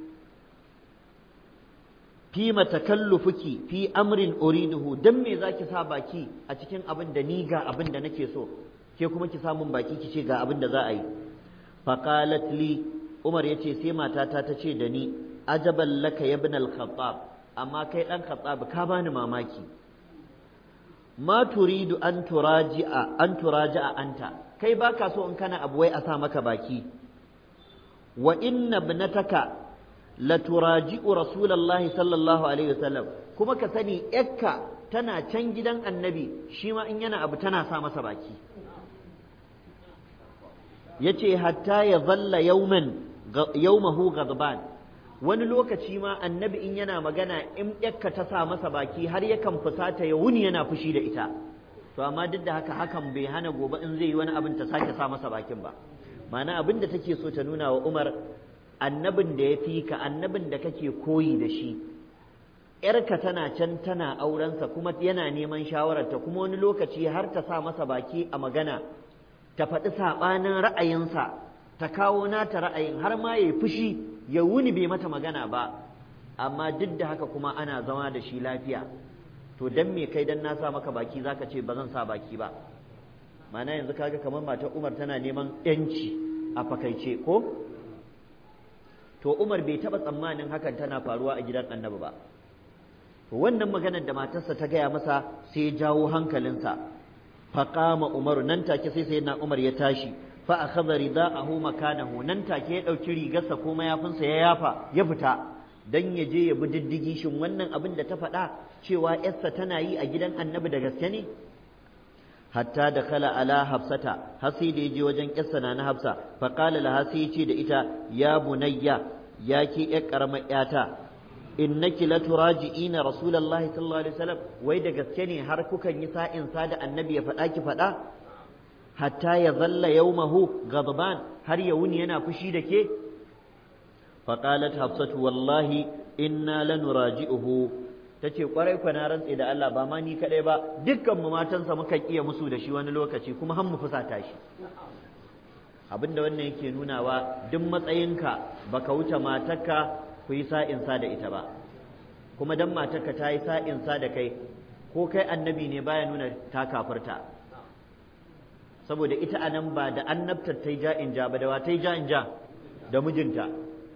fi matakallufuki fi amrin uriduhu dan me zaki sa baki a cikin abin da ni ga abin da nake so ke kuma ki samun baki ki ce ga abin da za a yi faqalat li Umar yace sai matata ta ce da ni ajaban laka ya ibn al-khattab amma kai dan khattab ka bani mamaki ma turidu an turaji'a an turaji'a anta kai baka so in kana abu wai a sa maka baki wa inna ibnataka la turaji'u rasulullahi sallallahu alaihi wasallam kuma ka sani yakka tana can gidan annabi shi ma in yana abu tana sa masa baki yace hatta ya zalla yawman yawmahu ghadban wani lokaci ma annabi in yana magana in yakka ta sa masa baki har yakan fusata ya wuni yana fushi da ita to amma duk da haka hakan bai hana gobe in zai yi wani abin ta sake sa masa bakin ba ma'ana abin da take so ta nuna wa Umar annabin da ya fi ka annabin da kake koyi da shi ‘yarka tana can tana aurensa kuma yana neman shawararta kuma wani lokaci har ta sa masa baki a magana ta faɗi saɓanin ra'ayinsa ta kawo nata ra'ayin har ma ya fushi ya wuni bai mata magana ba amma duk da haka kuma ana zama da shi lafiya to dan me kai dan na sa maka baki zaka ce ba zan sa baki ba mana yanzu kaga kamar matar Umar tana neman yanci a fakaice ko to Umar bai taba tsammanin hakan tana faruwa a gidan Annabi ba to wannan maganar da matarsa ta gaya masa sai ya jawo hankalinsa faqama Umaru nan take sai sayyidina Umar ya tashi fa akhadha ridaahu makanahu nan take ya dauki rigarsa ko mayafinsa ya yafa ya fita dan ya je ya bi diddigi shin wannan abin da ta faɗa cewa yarsa tana yi a gidan annabi da gaske ne hatta da kala ala hafsata har sai da ya je wajen yarsa na hafsa fa qala laha sai ya ce da ita ya bunayya ya ke yar karamar yata innaki la turaji'ina rasulullahi sallallahu alaihi wasallam wai da gaske ne har kukan yi sa'in sa da annabi ya faɗa ki faɗa hatta ya zalla yawmahu ghadban har ya wuni yana fushi da ke فقالت حفصة والله إنا لنراجئه tace kwarai kwa na rantse da Allah ba ma ni kadai ba dukkan mu matansa muka iya musu da shi wani lokaci kuma har mu fusata shi abinda wannan yake nunawa duk matsayinka baka wuce matarka ku yi sa'insa da ita ba kuma dan matarka ta yi sa'insa da kai ko kai annabi ne baya nuna ta kafirta saboda ita anan ba da annabtar ta yi ja in ja ba da wa ta yi ja in ja da mijinta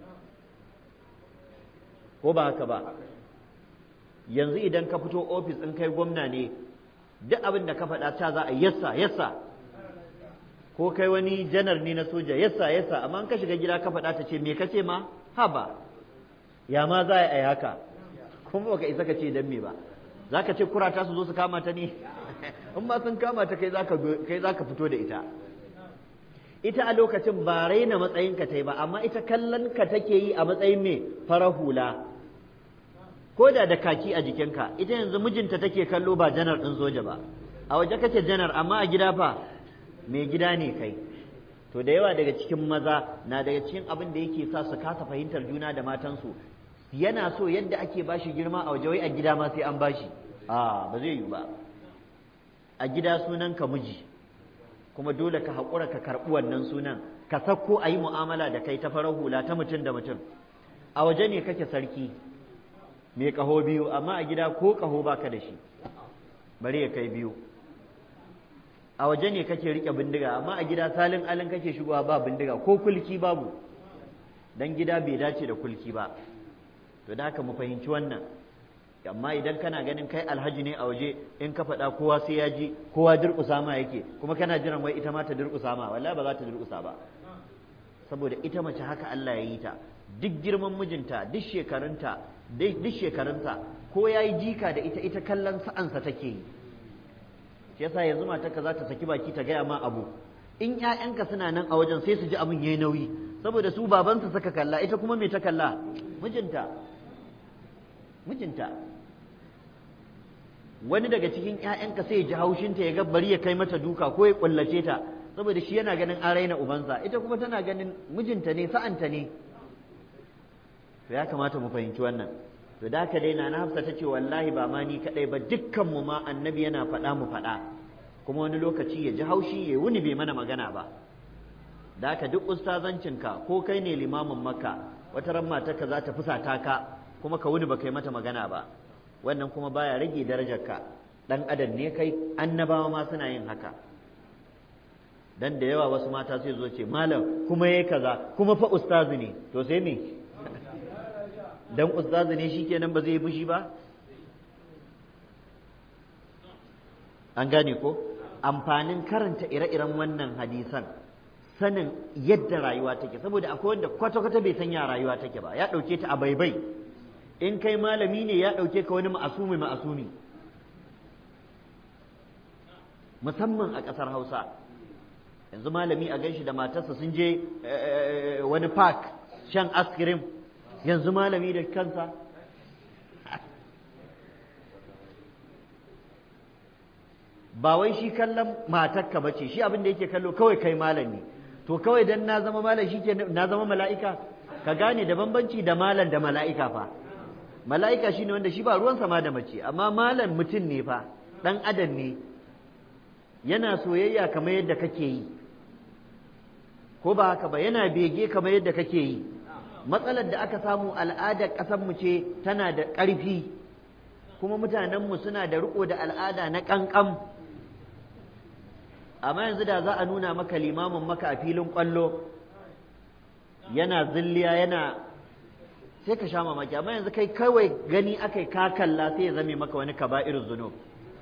ko ba haka ba yanzu idan ka fito ofis in kai gwamna ne duk abin da ka faɗa ta za a yassa yassa ko kai wani janar ne na soja yassa yassa amma in ka shiga gida ka faɗa ta ce me ka ce ma haba ya ma za a yi haka kuma baka isa ka ce dan me ba za ka ce kurata su zo su kama ta ne in ma sun kama ta kai za ka fito da ita ita a lokacin ba raina matsayin ka ta yi ba amma ita kallon ka take yi a matsayin me fara hula ko da da kaki a jikinka ita yanzu mijinta take kallo ba janar ɗin soja ba a waje kake janar amma a gida fa mai gida ne kai to da yawa daga cikin maza na daga cikin abin da yake sa su kasa fahimtar juna da matansu yana so yadda ake bashi girma a waje wai a gida ma sai an bashi a ba zai yi ba a gida sunan ka miji kuma dole ka haƙura ka karɓi wannan sunan ka sakko a yi mu'amala da kai ta farar hula ta mutum da mutum a waje ne kake sarki mai ƙaho biyu amma a gida ko ƙaho baka da shi bari ya kai biyu a waje ne kake riƙe bindiga amma a gida salin alin kake shigowa ba bindiga ko kulki babu dan gida bai dace da kulki ba to da haka mu fahimci wannan amma idan kana ganin kai alhaji ne a waje in ka faɗa kowa sai ya ji kowa durƙusa ma yake kuma kana jiran wai ita ma ta durƙusa ma wallahi ba za ta durƙusa ba saboda ita mace haka Allah ya yi ta duk girman mijinta duk shekarunta duk shekarunta ko ya yi jika da ita ita kallon sa'ansa take yi shi yasa yanzu matarka za ta saki baki ta gaya ma abu in ƴaƴanka suna nan a wajen sai su ji abin yayi nauyi saboda su babansa suka kalla ita kuma me ta kalla mijinta mijinta wani daga cikin ƴaƴanka sai ya ji haushinta ya ga bari ya kai mata duka ko ya kullace ta saboda shi yana ganin an raina ubansa ita kuma tana ganin mijinta ne sa'anta ne to ya kamata mu fahimci wannan to da haka dai na hafsa ta ce wallahi ba ma ni kadai ba dukkan mu ma annabi yana faɗa mu faɗa kuma wani lokaci ya ji haushi ya wuni bai mana magana ba da haka duk ustazancinka ko kai ne limamin makka wata ran matarka za ta fusata ka kuma ka wuni ba kai mata magana ba wannan kuma baya rage darajarka dan adam ne kai annabawa ma suna yin haka dan da yawa wasu mata sai zo ce malam kuma yayi kaza kuma fa ustazi ne to sai me dan ustazi ne shikenan ba zai yi fushi ba an gane ko amfanin karanta ire-iren wannan hadisan sanin yadda rayuwa take saboda akwai wanda kwata-kwata bai san ya rayuwa take ba ya ɗauke ta a baibai in kai malami ne ya ɗauke ka wani ma'asumi ma'asumi musamman a ƙasar hausa yanzu malami a ganshi da matarsa sun je wani park shan askirim yanzu malami da kansa ba wai shi kallon matarka ba ce shi abin da yake kallo kawai kai malami to kawai dan na zama malam shi ke na zama mala'ika ka gane da bambanci da malam da mala'ika fa mala'ika shine wanda shi ba ruwan sama da mace amma malam mutum ne fa dan adam ne yana soyayya kamar yadda kake yi ko ba haka ba yana bege kamar yadda kake yi matsalar da aka samu al'adar ƙasarmu ce tana da ƙarfi kuma mutanenmu suna da riko da al'ada na ƙanƙam amma yanzu da za a nuna maka limamin maka a filin ƙwallo yana zilliya yana sai ka sha mamaki amma yanzu kai kawai gani akai ka kalla sai ya zame maka wani kaba'ir zunub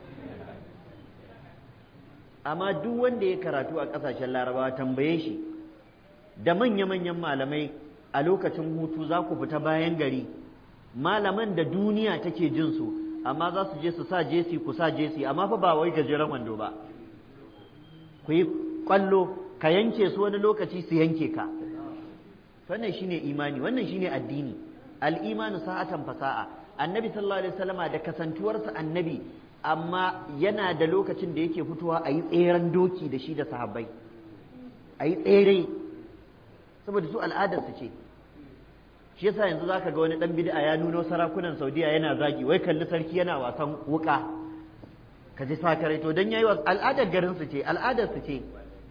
amma duk wanda ya karatu a ƙasashen larabawa tambaye shi da manya-manyan malamai a lokacin hutu za ku fita bayan gari malaman da duniya take jin su amma za su je su sa jesi ku sa jesi amma fa ba wai gajeren wando ba ku yi kwallo ka yanke su wani lokaci su yanke ka wannan shine imani wannan shine addini al-imanu sa'atan fasa'a annabi sallallahu alaihi wasallama da kasantuwarsa annabi amma yana da lokacin da yake fitowa a yi tseren doki da shi da sahabbai a yi tsere saboda su al'adarsu ce shi yasa yanzu zaka ga wani dan bid'a ya nuno sarakunan Saudiya yana zagi wai kalli sarki yana wasan wuka ka ji sakarai to dan yayi al'adar garin su ce al'adar su ce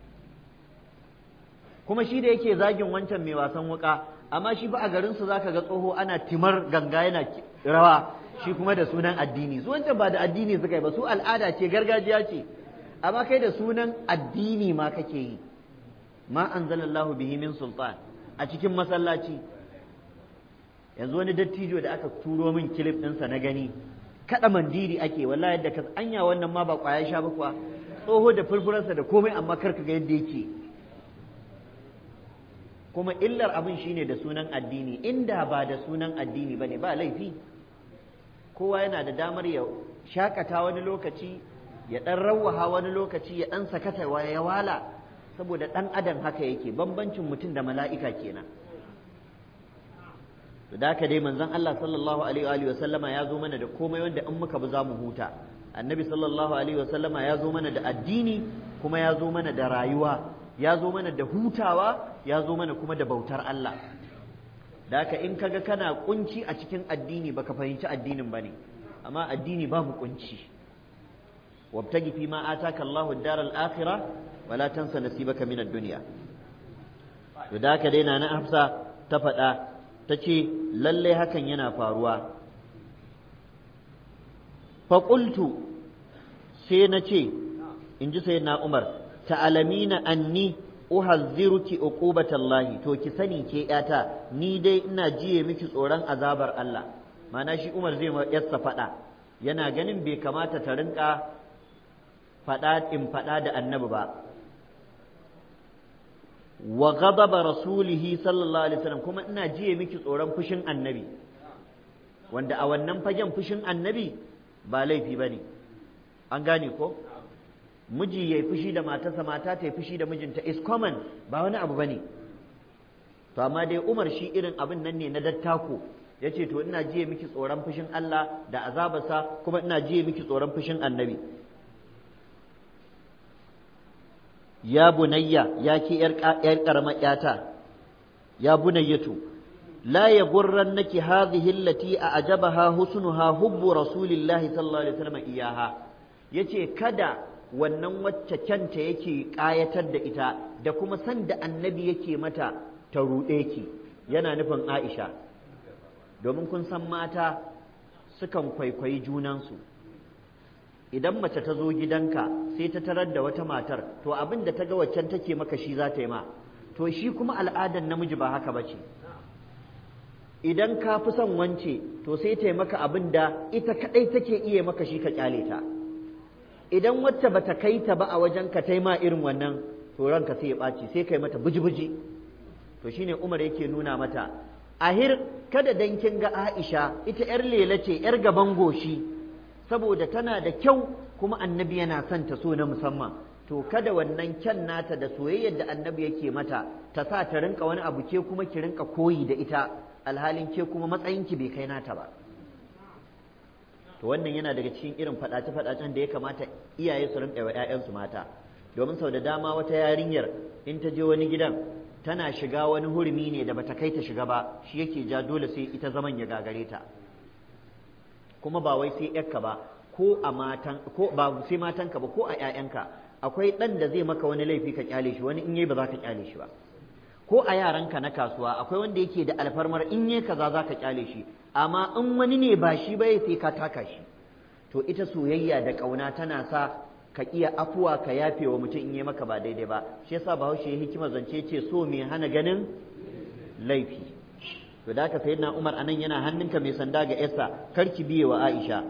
kuma shi da yake zagin wancan mai wasan wuka amma shi ba a garin su zaka ga tsoho ana timar ganga yana rawa shi kuma da sunan addini su wancan ba da addini suka yi ba su al'ada ce gargajiya ce amma kai da sunan addini ma kake yi ma anzalallahu bihi min sultan a cikin masallaci yanzu wani dattijo da aka turo min kilif ɗinsa na gani kaɗa mandiri ake wallahi yadda ka anya wannan ma ba ƙwaya sha ba kuwa tsoho da furfuransa da komai amma kar ka ga yadda yake kuma illar abin shine da sunan addini inda ba da sunan addini bane ba laifi kowa yana da damar ya shakata wani lokaci ya ɗan rawaha wani lokaci ya ɗan sakata ya wala saboda ɗan adam haka yake bambancin mutum da mala'ika kenan da haka dai manzon Allah sallallahu alaihi wa sallama ya zo mana da komai wanda in muka bi za mu huta annabi sallallahu alaihi wa sallama ya zo mana da addini kuma ya zo mana da rayuwa ya zo mana da hutawa ya zo mana kuma da bautar Allah da haka in kaga kana kunci a cikin addini baka fahimci addinin bane amma addini babu kunci wabtagi fi ma ataka Allahu ad-dar al-akhirah wala tansa nasibaka min ad-dunya to da haka dai na Hafsa ta faɗa ta ce lallai hakan yana faruwa faƙultu sai na ce in ji sai na umar ta'alamina anni uhazziruki uqubatallahi to ki sani ke yata ni dai ina jiye miki tsoron azabar Allah mana shi umar zai ma yarsa faɗa yana ganin bai kamata ta rinka faɗa in faɗa da annabi ba wa ghadaba rasulihi sallallahu alaihi wasallam kuma ina jiye miki tsoron fushin annabi wanda a wannan fagen fushin annabi ba laifi bane an gane ko miji yayi fushi da matarsa mata ta yi fushi da mijinta is common ba wani abu bane to amma dai Umar shi irin abin nan ne na dattako yace to ina jiye miki tsoron fushin Allah da azabarsa kuma ina jiye miki tsoron fushin annabi ya bunayya ya ke ‘yar ƙaramar ‘yata, ya bunayyatu, la ya gurran naki hadhihi allati a ajabaha husnuha hubbu rasulillahi sallallahu alaihi wasallam iyaha yace kada wannan wacce kyanta yake ƙayatar da ita da kuma san da annabi yake mata ta ruɗe ki yana nufin Aisha domin kun san mata sukan kwaikwayi junansu idan mace ta zo gidanka sai ta tarar da wata matar to abin da ta ga waccan take maka shi za ta yi ma to shi kuma al'adar namiji ba haka ba ce idan ka fi son wance to sai ta yi maka abin da ita kaɗai take iya maka shi ka kyale ta idan wacce bata kai ta ba a wajen ka ta ma irin wannan to ranka sai ya ɓaci sai kai mata buji-buji to shine umar yake nuna mata ahir kada dan kin ga aisha ita yar lela ce yar gaban goshi saboda tana da kyau kuma annabi yana son ta so na musamman to kada wannan kyan nata da soyayyar da annabi yake mata ta sa ta rinka wani abu ke kuma ki rinka koyi da ita alhalin ke kuma matsayinki bai kai nata ba to wannan yana daga cikin irin faɗace faɗacen da ya kamata iyaye su rinka wa ƴaƴansu mata domin sau da dama wata yarinyar in ta je wani gidan tana shiga wani hurumi ne da bata kai ta shiga ba shi yake ja dole sai ita zaman ya gagare ta kuma ba wai sai ƴarka ba ko a matan ko ba sai matanka ba ko a ƴaƴanka akwai ɗan da zai maka wani laifi ka kyale shi wani in yayi ba za ka kyale shi ba ko a yaranka na kasuwa akwai wanda yake da alfarmar in yayi kaza za ka kyale shi amma in wani ne ba shi ba sai ka taka shi to ita soyayya da ƙauna tana sa ka iya afuwa ka yafe wa mutum in yi maka ba daidai ba shi yasa bahaushe hikima zance ce so mai hana ganin laifi to da haka sayyidina Umar anan yana hannunka mai sanda ga yarsa karki biye wa Aisha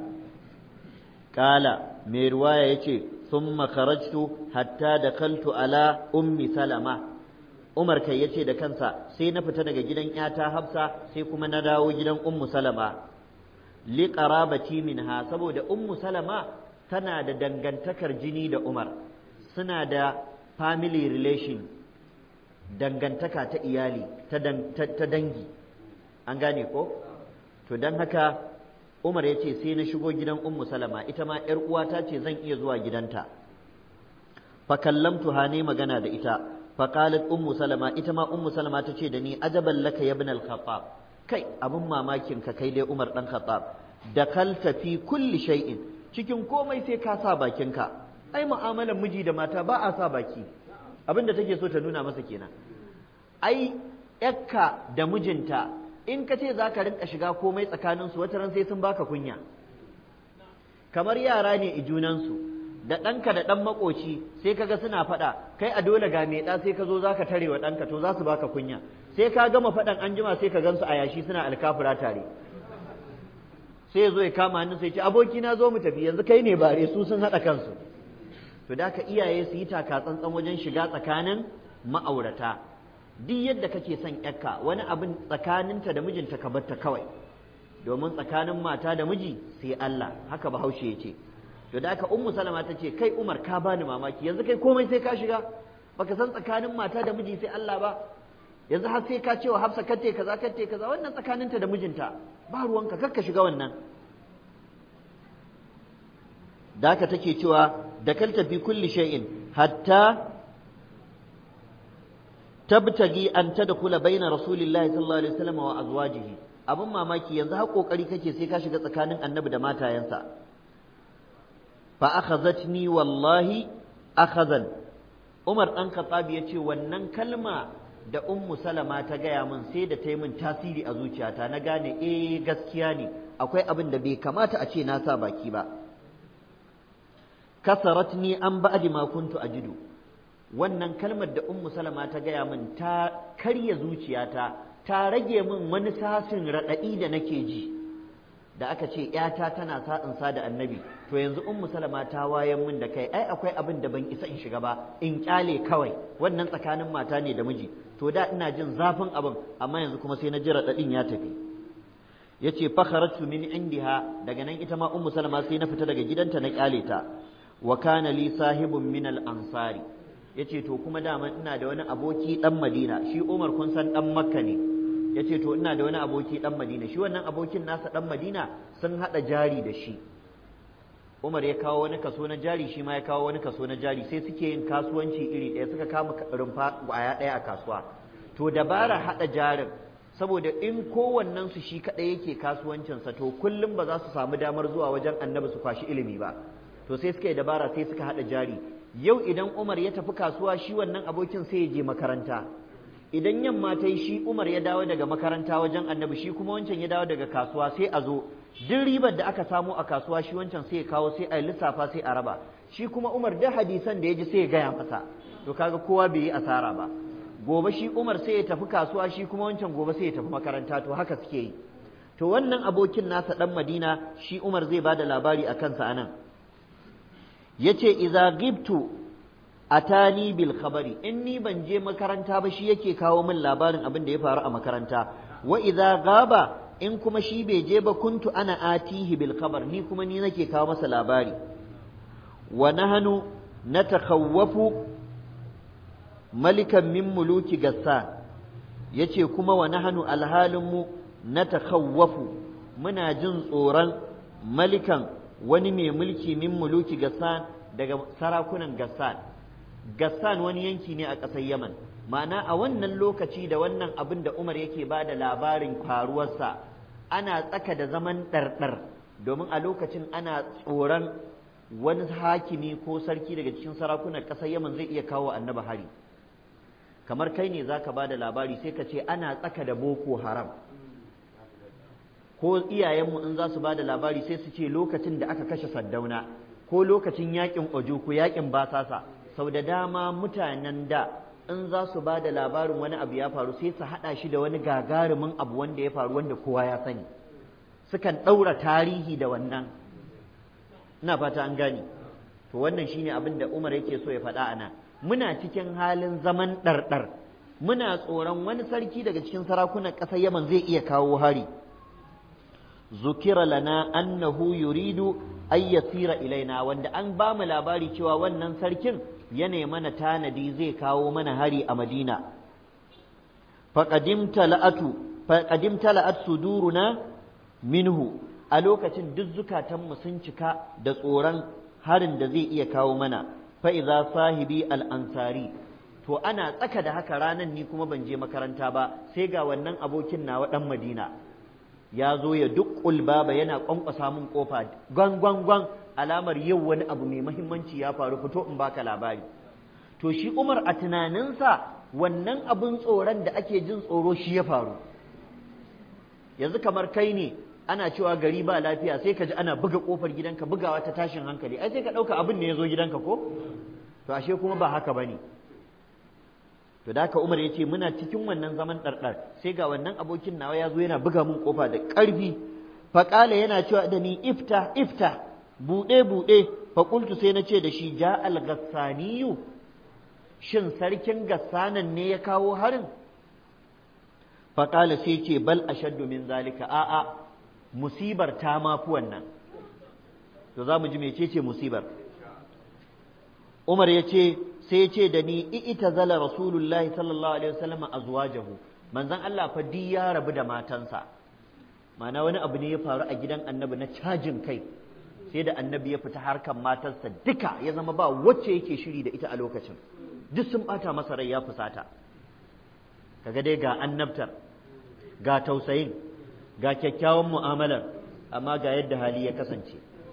kala mai ruwaya yace thumma kharajtu hatta dakaltu ala ummi salama Umar kai yace da kansa sai na fita daga gidan yata Hafsa sai kuma na dawo gidan ummu Salama li qarabati minha saboda ummu Salama tana da dangantakar jini da Umar suna da family relation dangantaka ta iyali ta dangi an gane ko to don haka Umar ya ce sai na shigo gidan Ummu Salama ita ma ‘yar uwata ce zan iya zuwa gidanta fa kallamtu ha ne magana da ita fa qalat Ummu Salama ita ma Ummu Salama ta ce da ni ajaban laka ya ibn al-Khattab kai abun mamakin ka kai dai Umar dan Khattab dakalta fi kulli shay'in cikin komai sai ka sa bakinka ai mu'amalar miji da mata ba a sa baki abin da take so ta nuna masa kenan ai yakka da mijinta in ka ce za ka rinka shiga komai tsakaninsu wata ran sai sun baka kunya kamar yara ne i junansu da ɗanka da ɗan makoci sai kaga suna faɗa kai a dole ga mai ɗa sai ka zo za ka tare wa ɗanka to za su baka kunya sai ka gama faɗan an jima sai ka gansu a yashi suna alkafura tare sai ya zo ya kama hannun sai ce aboki na zo mu tafi yanzu kai ne bare su sun haɗa kansu to da ka iyaye su yi taka tsantsan wajen shiga tsakanin ma'aurata duk yadda kake son yakka wani abin tsakaninta da mijinta ka batta kawai domin tsakanin mata da miji sai Allah haka bahaushe ya ce to da aka ummu salama ta ce kai umar ka bani mamaki yanzu kai komai sai ka shiga baka san tsakanin mata da miji sai Allah ba yanzu har sai ka ce wa hafsa katte kaza katte kaza wannan tsakaninta da mijinta ba ruwanka kakka shiga wannan da haka take cewa da kalta fi kulli shay'in hatta tabtagi an tadkhula baina rasulillahi sallallahu alaihi wasallam wa azwajihi abin mamaki yanzu har kokari kake sai ka shiga tsakanin annabi da matayensa fa akhazatni wallahi akhazan Umar dan Khattab ya ce wannan kalma da Ummu Salama ta gaya min sai da ta yi min tasiri a zuciyata na gane eh gaskiya ne akwai abin da bai kamata a ce na sa baki ba kasaratni an ba'di ma kuntu ajidu wannan kalmar da Ummu Salama ta gaya min ta karya zuciyata ta rage min wani sasin raɗaɗi da nake ji da aka ce ‘yata tana sa'insa da annabi to yanzu ummu salama ta wayan min da kai ai akwai abin da ban isa in shiga ba in kyale kawai wannan tsakanin mata ne da miji to da ina jin zafin abin amma yanzu kuma sai na ji raɗaɗin ya tafi ya ce fakharatu min indiha daga nan ita ma ummu salama sai na fita daga gidanta na kyale ta wa kana li sahibun min al ansari yace to kuma dama ina da wani aboki dan madina shi umar kun san dan makka ne ya ce to ina da wani aboki ɗan madina shi wannan abokin nasa ɗan madina sun haɗa jari da shi umar ya kawo wani kaso na jari shi ma ya kawo wani kaso na jari sai suke yin kasuwanci iri ɗaya suka kama rumfa ƙwaya ɗaya a kasuwa to dabara haɗa jarin saboda in kowannen su shi kaɗai yake kasuwancinsa to kullum ba za su samu damar zuwa wajen annabi su kwashi ilimi ba to sai suka yi dabara sai suka haɗa jari yau idan umar ya tafi kasuwa shi wannan abokin sai ya je makaranta idan yamma ta yi shi Umar ya dawo daga makaranta wajen annabi shi kuma wancan ya dawo daga kasuwa sai a zo duk ribar da aka samu a kasuwa shi wancan sai ya kawo sai a lissafa sai a raba shi kuma Umar da hadisan da ya ji sai ya gaya masa to kaga kowa bai yi asara ba gobe shi Umar sai ya tafi kasuwa shi kuma wancan gobe sai ya tafi makaranta to haka suke yi to wannan abokin nasa dan Madina shi Umar zai bada labari a kansa anan yace idza gibtu atani bil khabari in ni ban je makaranta ba shi yake kawo min labarin abin da ya faru a makaranta wa idza gaba in kuma shi bai je ba kuntu ana atihi bil khabar ni kuma ni nake kawo masa labari wa nahnu natakhawwafu malikan min muluki gassan yace kuma wa nahnu alhalin mu natakhawwafu muna jin tsoron malikan wani mai mulki min muluki gassan daga sarakunan gassan Gassan wani yanki ne a ƙasar Yaman ma'ana a wannan lokaci da wannan abin da Umar yake ba da labarin faruwarsa ana tsaka da zaman ɗarɗar domin a lokacin ana tsoron wani hakimi ko sarki daga cikin sarakunan ƙasar Yaman zai iya kawo annaba hari kamar kai ne zaka ba da labari sai ka ce ana tsaka da boko haram ko iyayenmu in za su ba da labari sai su ce lokacin da aka kashe saddauna ko lokacin yakin ojuku yakin basasa sau da dama mutanen da in za su ba da labarin wani abu ya faru sai su haɗa shi da wani gagarumin abu wanda ya faru wanda kowa ya sani sukan ɗaura tarihi da wannan ina fata an gane to wannan shine abin da umar yake so ya faɗa a nan muna cikin halin zaman ɗarɗar muna tsoron wani sarki daga cikin sarakunan ƙasar yaman zai iya kawo hari zukira lana annahu yuridu ay yasira ilaina wanda an ba mu labari cewa wannan sarkin yana mana tanadi zai kawo mana hari a Madina faqadim tala'atu faqadim tala'at suduruna minhu a lokacin duk zukatanmu sun cika da tsoron harin da zai iya kawo mana fa idza sahibi al-ansari to ana tsaka da haka ranan ni kuma ban je makaranta ba sai ga wannan abokin nawa dan Madina ya zo ya duk baba yana kwankwasa min kofa gwan gwan gwan alamar yau wani abu mai mahimmanci ya faru fito in baka labari to shi Umar a tunaninsa wannan abun tsoron da ake jin tsoro shi ya faru yanzu kamar kai ne ana cewa gari ba lafiya sai ka ji ana buga kofar gidanka bugawa ta tashin hankali ai sai ka ɗauka abin ne ya zo gidanka ko to ashe kuma ba haka bane to da haka Umar ya ce muna cikin wannan zaman ɗarɗar sai ga wannan abokin nawa ya zo yana buga mun kofa da ƙarfi faƙala yana cewa da ni ifta ifta buɗe buɗe faƙultu sai na ce da shi ja al-gassaniyu shin sarkin gassanan ne ya kawo harin faƙala sai ce bal ashaddu min zalika a'a musibar ta mafi wannan to za mu ji mecece musibar Umar ya ce sai ce da ni ita zala rasulullahi sallallahu alaihi wasallam azwajahu manzon Allah fa di ya rabu da matansa ma'ana wani abu ne ya faru a gidan annabi na cajin kai sai da annabi ya fita harkan matarsa duka ya zama ba wacce yake shiri da ita a lokacin duk sun bata masa rai ya fusata kaga dai ga annabtar ga tausayin ga kyakkyawan mu'amalar amma ga yadda hali ya kasance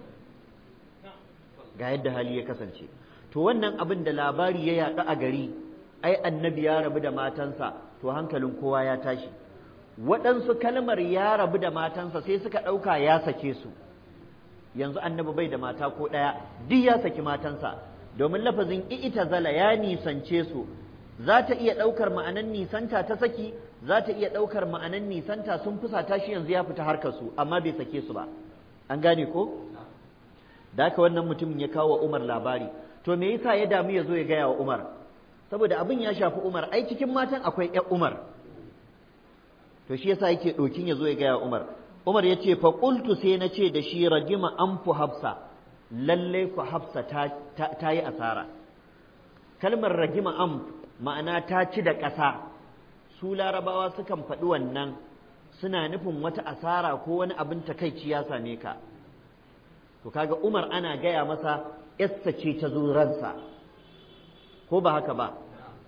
ga yadda hali ya kasance to wannan abin da labari ya yaɗu a gari ai annabi ya rabu da matansa to hankalin kowa ya tashi waɗansu kalmar ya rabu da matansa sai suka ɗauka ya sake su yanzu annabi bai da mata ko ɗaya duk ya saki matansa domin lafazin ita zala ya nisance su za ta iya ɗaukar ma'anan nisanta ta saki za ta iya ɗaukar ma'anan nisanta sun fusata shi yanzu ya fita harkar su amma bai sake su ba an gane ko da haka wannan mutumin ya kawo wa Umar labari to me yasa ya damu ya zo ya gaya wa Umar saboda abin ya shafi Umar ai cikin matan akwai ƴan Umar to shi yasa yake ɗokin ya zo ya gaya wa Umar Umar ya ce fa qultu sai na ce da shi ragima anfu hafsa lalle ku hafsa ta, ta, yi asara kalmar ragima am ma'ana ta ci da ƙasa su larabawa sukan faɗi wannan suna nufin wata asara ko wani abin takaici ya same ka to kaga Umar ana gaya masa yassa ce ta zo ransa ko ba haka ba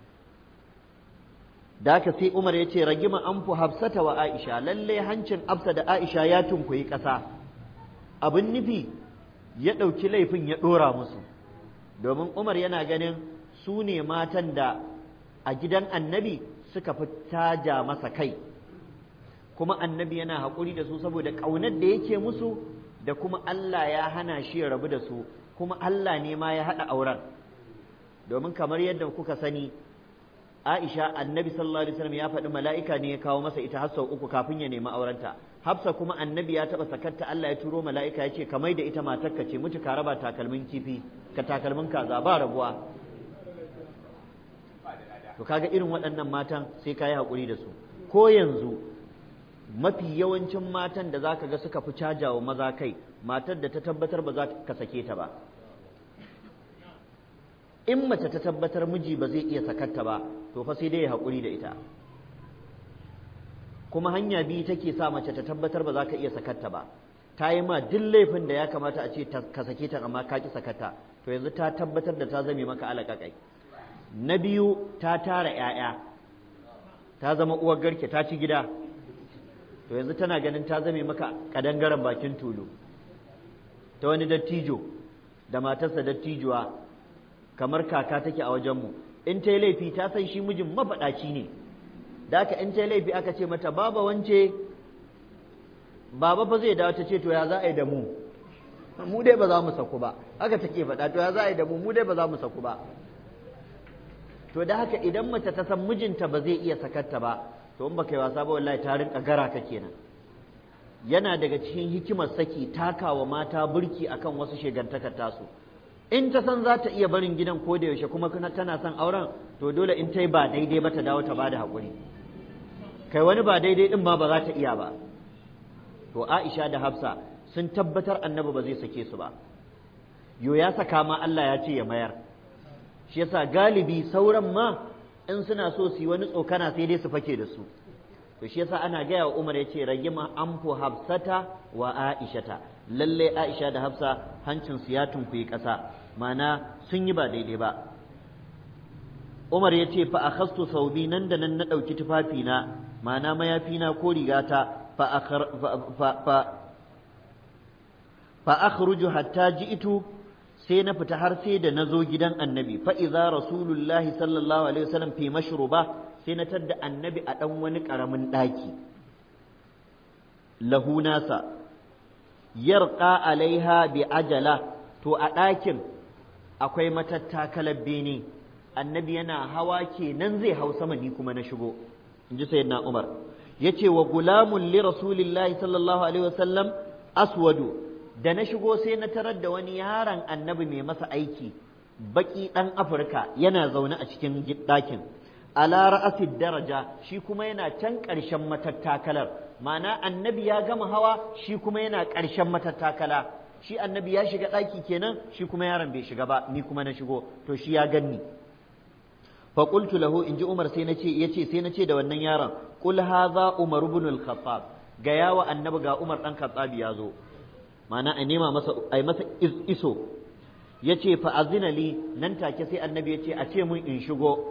da haka sai Umar ya ce ragima an fu hafsata wa Aisha lalle hancin Hafsa da Aisha ya tunkuyi ƙasa abin nufi ya ɗauki laifin ya ɗora musu domin Umar yana ganin su ne matan da a gidan annabi suka fi taja masa kai kuma annabi yana haƙuri da su saboda ƙaunar da yake musu da kuma Allah ya hana shi ya rabu da su kuma Allah ne ma ya haɗa auren domin kamar yadda kuka sani Aisha annabi sallallahu alaihi wasallam ya faɗi mala'ika ne ya kawo masa ita har sau uku kafin ya nemi aurenta Hafsa kuma annabi ya taɓa sakarta Allah ya turo mala'ika ya ce ka mai da ita matarka ce mutu ka raba takalmin kifi ka takalmin kaza ba rabuwa to kaga irin waɗannan matan sai ka yi haƙuri da su ko yanzu mafi yawancin matan da zaka ga suka fi cajawa maza kai matar da ta tabbatar ba za ka sake ta ba in mace ta tabbatar miji ba zai iya sakarta ba to fa sai dai ya haƙuri da ita kuma hanya biyu take sa mace ta tabbatar ba za ka iya sakarta ba ta yi ma duk laifin da ya kamata a ce ka sake ta amma ka ki sakarta to yanzu ta tabbatar da ta zame maka alaƙaƙai na biyu ta tara 'ya'ya ta zama uwar garke ta ci gida to yanzu tana ganin ta zame maka kadangaren bakin tulu ta wani dattijo da matarsa dattijuwa kamar kaka take a wajenmu in ta yi laifi ta san shi mijin mafaɗaci ne da aka in ta yi laifi aka ce mata baba wance baba fa zai dawo ta ce to ya za a yi da mu mu dai ba za mu saku ba haka take faɗa to ya za a yi da mu mu dai ba za mu saku ba to da haka idan mace ta san mijinta ba zai iya sakarta ba to in baka yi wasa ba wallahi ta rinka gara ka kenan yana daga cikin hikimar saki takawa mata burki akan wasu shegantakar tasu in ta san za ta iya barin gidan ko da yaushe kuma tana son auren to dole in ta yi ba daidai ba ta dawo ta bada haƙuri kai wani ba daidai din ma ba za ta iya ba to Aisha da Hafsa sun tabbatar annabi ba zai sake su ba yo ya saka ma Allah ya ce ya mayar shi yasa galibi sauran ma in suna so su yi wani tsokana sai dai su fake da su to shi yasa ana gaya wa Umar yace ragima anfu Hafsata wa Aishata lalle Aisha da Hafsa hancin su ya tunkuyi ƙasa mana sun yi ba daidai ba Umar ya ce fa akhastu saubi nan da nan na ɗauki tufafina mana mayafina ko rigata fa fa fa akhruju hatta ji'tu sai na fita har sai da na zo gidan annabi fa idza rasulullahi sallallahu alaihi wasallam fi mashruba sai na tadda annabi a dan wani karamin daki lahu nasa yarqa alaiha bi ajala to a ɗakin akwai matattakalar bene annabi yana hawa kenan zai hau sama ni kuma na shigo in ji sayyidina umar yace wa gulamun li rasulillahi sallallahu alaihi wasallam aswadu da na shigo sai na tarar da wani yaron annabi mai masa aiki baki ɗan afirka yana zaune a cikin ɗakin ala ra'asid daraja shi kuma yana can ƙarshen matattakalar ma'ana annabi ya gama hawa shi kuma yana ƙarshen matattakala shi annabi ya shiga ɗaki kenan shi kuma yaron bai shiga ba ni kuma na shigo to shi ya ganni fa qultu lahu inji umar sai nace yace sai nace da wannan yaron qul hadha umar ibn al-khattab ga yawa annabi ga umar dan khattab ya zo ma'ana a nema masa ai masa iso yace fa azina li nan take sai annabi yace a ce mun in shigo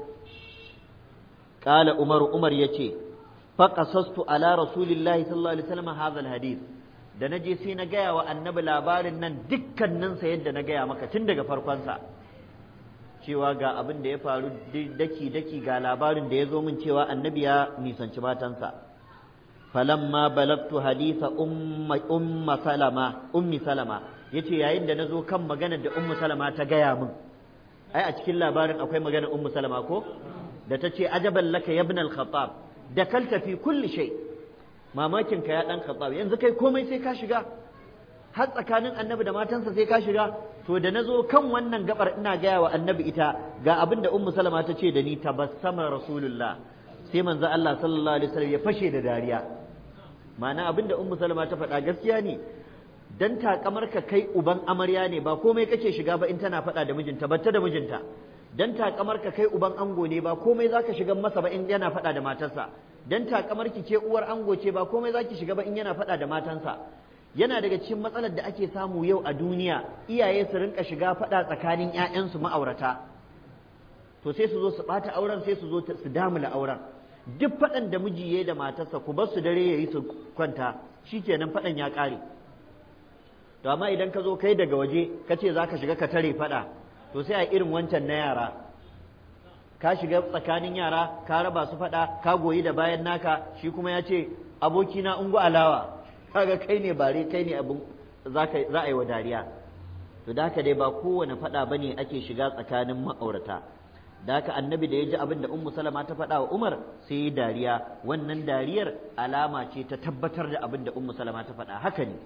qala umar umar yace fa qasastu ala rasulillahi sallallahu alaihi wasallam hadha al-hadith da na je sai na gaya wa annabi labarin nan dukkaninsa yadda na gaya maka tun daga farkonsa cewa ga abin da ya faru daki-daki ga labarin da ya zo min cewa annabi ya nisanci matansa falamma balagtu hadisa umma salama ummi salama yace yayin da na zo kan maganar da ummu salama ta gaya min ai a cikin labarin akwai maganar ummu salama ko da ta ce ajaban laka ya ibn al-khattab da kalta fi kulli shay' mamakin ka ya dan khattab yanzu kai komai sai ka shiga har tsakanin annabi da matansa sai ka shiga to da nazo kan wannan gabar ina gaya wa annabi ita ga abin da ummu salama ta ce da ni tabassama rasulullah sai manzo Allah sallallahu alaihi wasallam ya fashe da dariya ma'ana abin da ummu salama ta faɗa gaskiya ne dan takamar ka kai uban amarya ne ba komai kake shiga ba in tana faɗa da mijinta batta da mijinta dan takamar ka kai uban ango ne ba komai zaka shiga masa ba in yana faɗa da matarsa dan takamar ki ke uwar ango ce ba komai zaki shiga ba in yana faɗa da matansa yana daga cikin matsalar da ake samu yau a duniya iyaye su rinka shiga faɗa tsakanin ƴaƴansu ma'aurata to sai su zo su ɓata auren sai su zo su damula auren duk faɗan da miji yayi da matarsa ku bar su dare yayi su kwanta shikenan faɗan ya ƙare to amma idan ka zo kai daga waje ka ce za ka shiga ka tare faɗa to sai a irin wancan na yara ka shiga tsakanin yara ka raba su faɗa ka goyi da bayan naka shi kuma ya ce abokina ungu alawa kaga kai ne bare kai ne abin za a yi wa dariya to da haka dai ba kowane faɗa ba ne ake shiga tsakanin ma'aurata da haka annabi da ya ji abin da ummu salama ta faɗa wa umar sai yi dariya wannan dariyar alama ce ta tabbatar da abin da ummu salama ta faɗa haka ne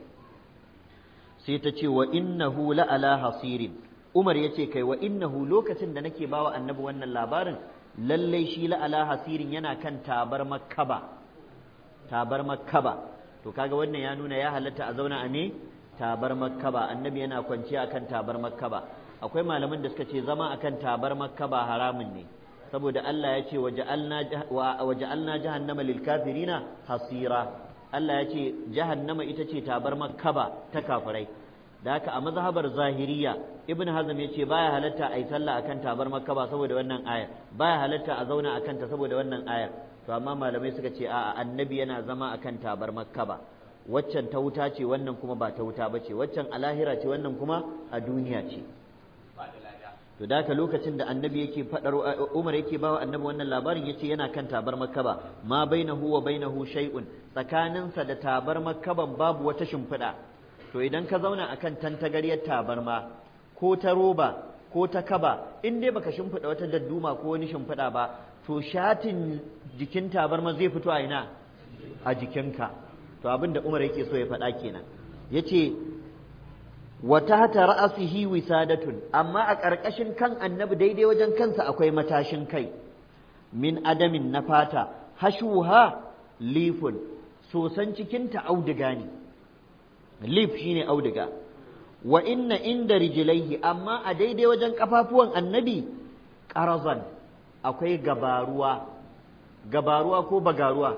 sai ta ce wa innahu la ala hasirin Umar ya ce kai wa innahu lokacin da nake bawa annabi wannan labarin lallai shi la'ala hasirin yana kan tabar makkaba tabar makkaba to kaga wannan ya nuna ya halatta a zauna a ne tabar makkaba annabi yana kwanciya akan tabar makkaba akwai malaman da suka ce zama akan tabar makkaba haramun ne saboda Allah ya ce waja'alna jahannama lil kafirina hasira Allah ya ce jahannama ita ce tabar makkaba ta kafirai da haka a mazhabar zahiriya ibn hazm ya ce baya halatta a yi sallah akan tabar makka ba saboda wannan ayar baya halatta a zauna akan ta saboda wannan ayar to amma malamai suka ce a'a annabi yana zama akan tabar makka ba waccan ta wuta ce wannan kuma ba ta wuta ba ce waccan a lahira ce wannan kuma a duniya ce to da haka lokacin da annabi yake fadar Umar yake bawa annabi wannan labarin yace yana kan tabar makkaba ma bainahu wa bainahu shay'un tsakaninsa da tabar makkaban babu wata shimfiɗa to idan ka zauna akan tantagaryar tabarma ko ta roba ko ta kaba in dai baka shimfiɗa wata dadduma ko wani shimfiɗa ba to shatin jikin tabarma zai fito a ina a jikinka to abin da Umar yake so ya faɗa kenan yace wa tahta ra'sihi wisadatun amma a ƙarƙashin kan annabi daidai wajen kansa akwai matashin kai min adamin na fata hashuha lifun sosan cikinta auduga ne lif shine auduga wa inna inda rijilaihi amma a daidai wajen kafafuwan annabi ƙarazan akwai gabaruwa gabaruwa ko bagaruwa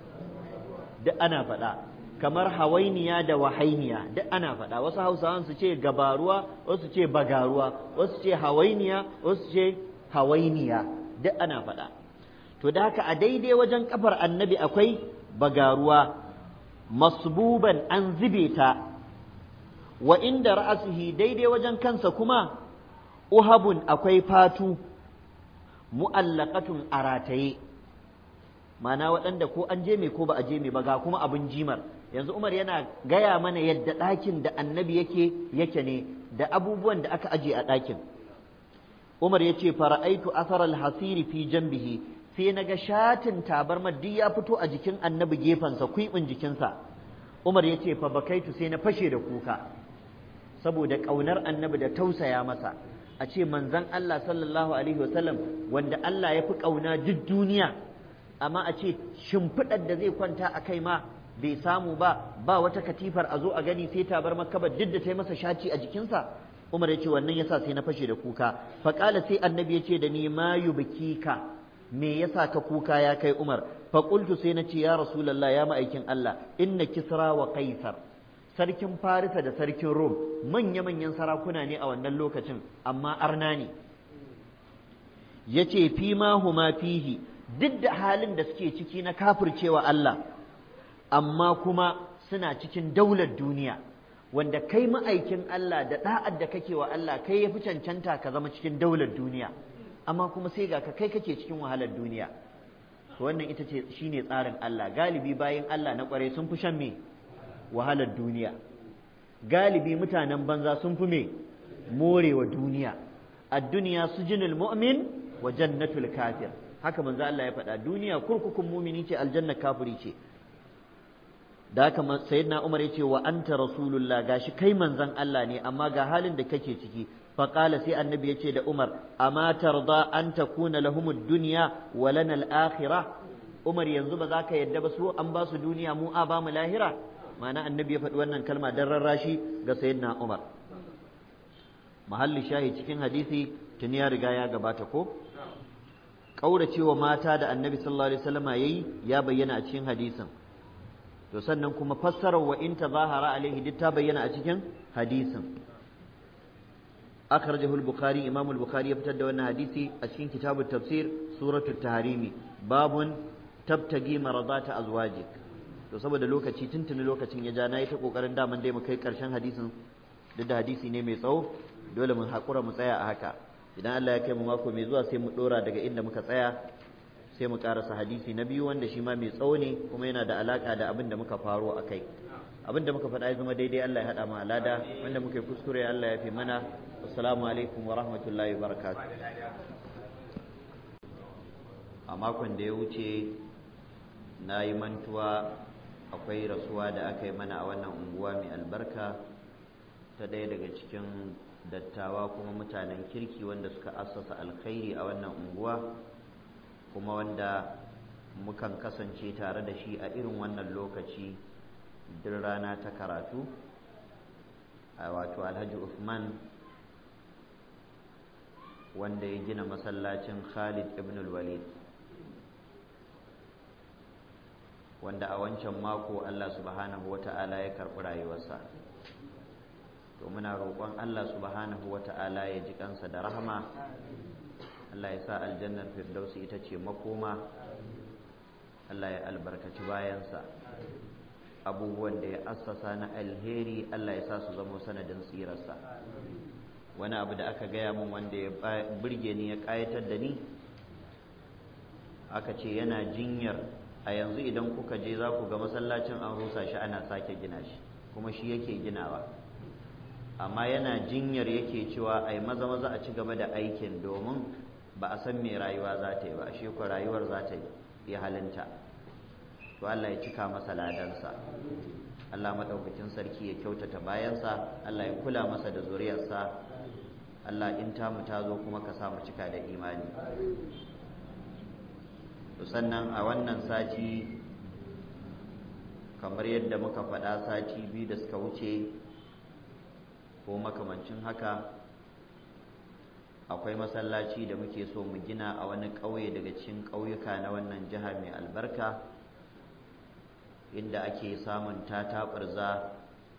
duk ana faɗa kamar hawainiya da wahainiya duk ana faɗa wasu hausawan su ce gabaruwa wasu ce bagaruwa wasu ce hawainiya wasu ce hawainiya duk ana faɗa to da haka a daidai wajen kafar annabi akwai bagaruwa masbuban an zube ta wa inda ra'asihi daidai wajen kansa kuma uhabun akwai fatu mu'allaqatun a rataye mana waɗanda ko an je me ko ba a je me ba ga kuma abin jimar yanzu umar yana gaya mana yadda ɗakin da annabi yake yake ne da abubuwan da aka aje a ɗakin umar ya ce fara'aitu asar alhasiri fi jambihi sai na ga shatin tabarmar duk ya fito a jikin annabi gefensa kwiɓin jikinsa umar ya ce fa bakaitu sai na fashe da kuka saboda ƙaunar annabi da tausaya masa a ce manzon Allah sallallahu alaihi wasallam wanda Allah ya fi ƙauna duk duniya amma a ce shimfiɗar da zai kwanta a kai ma bai samu ba ba wata katifar a zo a gani sai tabar makabar duk da ta yi masa shaci a jikinsa Umar ya ce wannan yasa sai na fashe da kuka faƙala sai annabi ya ce da ni ma ka me yasa ka kuka ya kai Umar faƙultu sai na ce ya Rasulallah ya ma'aikin Allah inna kisra wa kaisar sarkin Farisa da sarkin Rom manya-manyan sarakuna ne a wannan lokacin amma arna ne ya ce fi ma huma fihi duk da halin da suke ciki na kafircewa Allah amma kuma suna cikin daular duniya wanda kai ma'aikin Allah da da'ad da kake wa Allah kai ya fi cancanta ka zama cikin daular duniya amma kuma sai ga ka kai kake cikin wahalar duniya to wannan ita ce shine tsarin Allah galibi bayan Allah na kware sun fi shan me wahalar duniya galibi mutanen banza sun fi me morewa duniya ad-dunya sujinul mu'min wa jannatul kafir haka manzo Allah ya faɗa duniya kurkukun mumini ce aljanna kafiri ce da haka sayyidina Umar ya ce wa anta rasulullah gashi kai manzon Allah ne amma ga halin da kake ciki فقال سي النبي يتي ده عمر أما ترضى أن تكون لهم الدنيا ولنا الآخرة عمر ينزو بذاك يدب سو أن باس دنيا مو آبا ملاهرة معنى النبي يفد وانا كلمة در الراشي سيدنا عمر محل شاهد cikin hadisi tuni ya riga ya gabata ko kaurace wa mata da annabi sallallahu alaihi wasallam yayi ya bayyana a cikin hadisin to sannan kuma fassarar wa in tazahara alaihi duk ta bayyana a cikin hadisin أخرجه البخاري إمام البخاري يبتدى أن حديثي أشين كتاب التفسير سورة التحريم باب تبتغي مرضات أزواجك to saboda lokaci tuntuni lokacin ya ja na yi ta kokarin daman dai mu kai karshen hadisin duk da hadisi ne mai tsawo dole mu haƙura mu tsaya a haka idan Allah ya kai mu mako mai zuwa sai mu dora daga inda muka tsaya sai mu karasa hadisi na biyu wanda shi ma mai tsawo ne kuma yana da alaka da abin da muka faro a kai abin da muka faɗa ya zama daidai Allah ya haɗa mu alada wanda muka yi kuskure Allah ya fi mana assalamu alaikum wa rahmatullahi wa barakatuh a makon da ya wuce na yi mantuwa akwai rasuwa da aka yi mana a wannan unguwa mai albarka ta ɗaya daga cikin dattawa kuma mutanen kirki wanda suka assasa alkhairi a wannan unguwa kuma wanda mukan kasance tare da shi a irin wannan lokaci duk rana ta karatu a wato alhaji Uthman wanda ya gina masallacin Khalid ibn walid wanda a wancan mako Allah subhanahu wata'ala ya karɓi rayuwarsa to muna roƙon Allah subhanahu wata'ala ya ji kansa da rahama Allah ya sa aljannar firdausi ita ce makoma Allah ya albarkaci bayansa abubuwan da ya assasa na alheri Allah ya sa su zama sanadin tsirarsa wani abu da aka gaya min wanda ya burge ni ya ƙayatar da ni aka ce yana jinyar a yanzu idan kuka je za ku ga masallacin an rusa shi ana sake gina shi kuma shi yake ginawa amma yana jinyar yake cewa ai maza maza a ci gaba da aikin domin ba a san me rayuwa za ta yi ba shi ko rayuwar za ta yi halinta to Allah ya cika masa ladansa Allah madaukakin sarki ya kyautata bayansa Allah ya kula masa da zuriyarsa Allah in tamu ta zo kuma ka samu cika da imani to sannan a wannan sati kamar yadda muka faɗa sati biyu da suka wuce ko makamancin haka akwai masallaci da muke so mu gina a wani ƙauye daga cikin ƙauyuka na wannan jiha mai albarka inda ake samun tataɓarza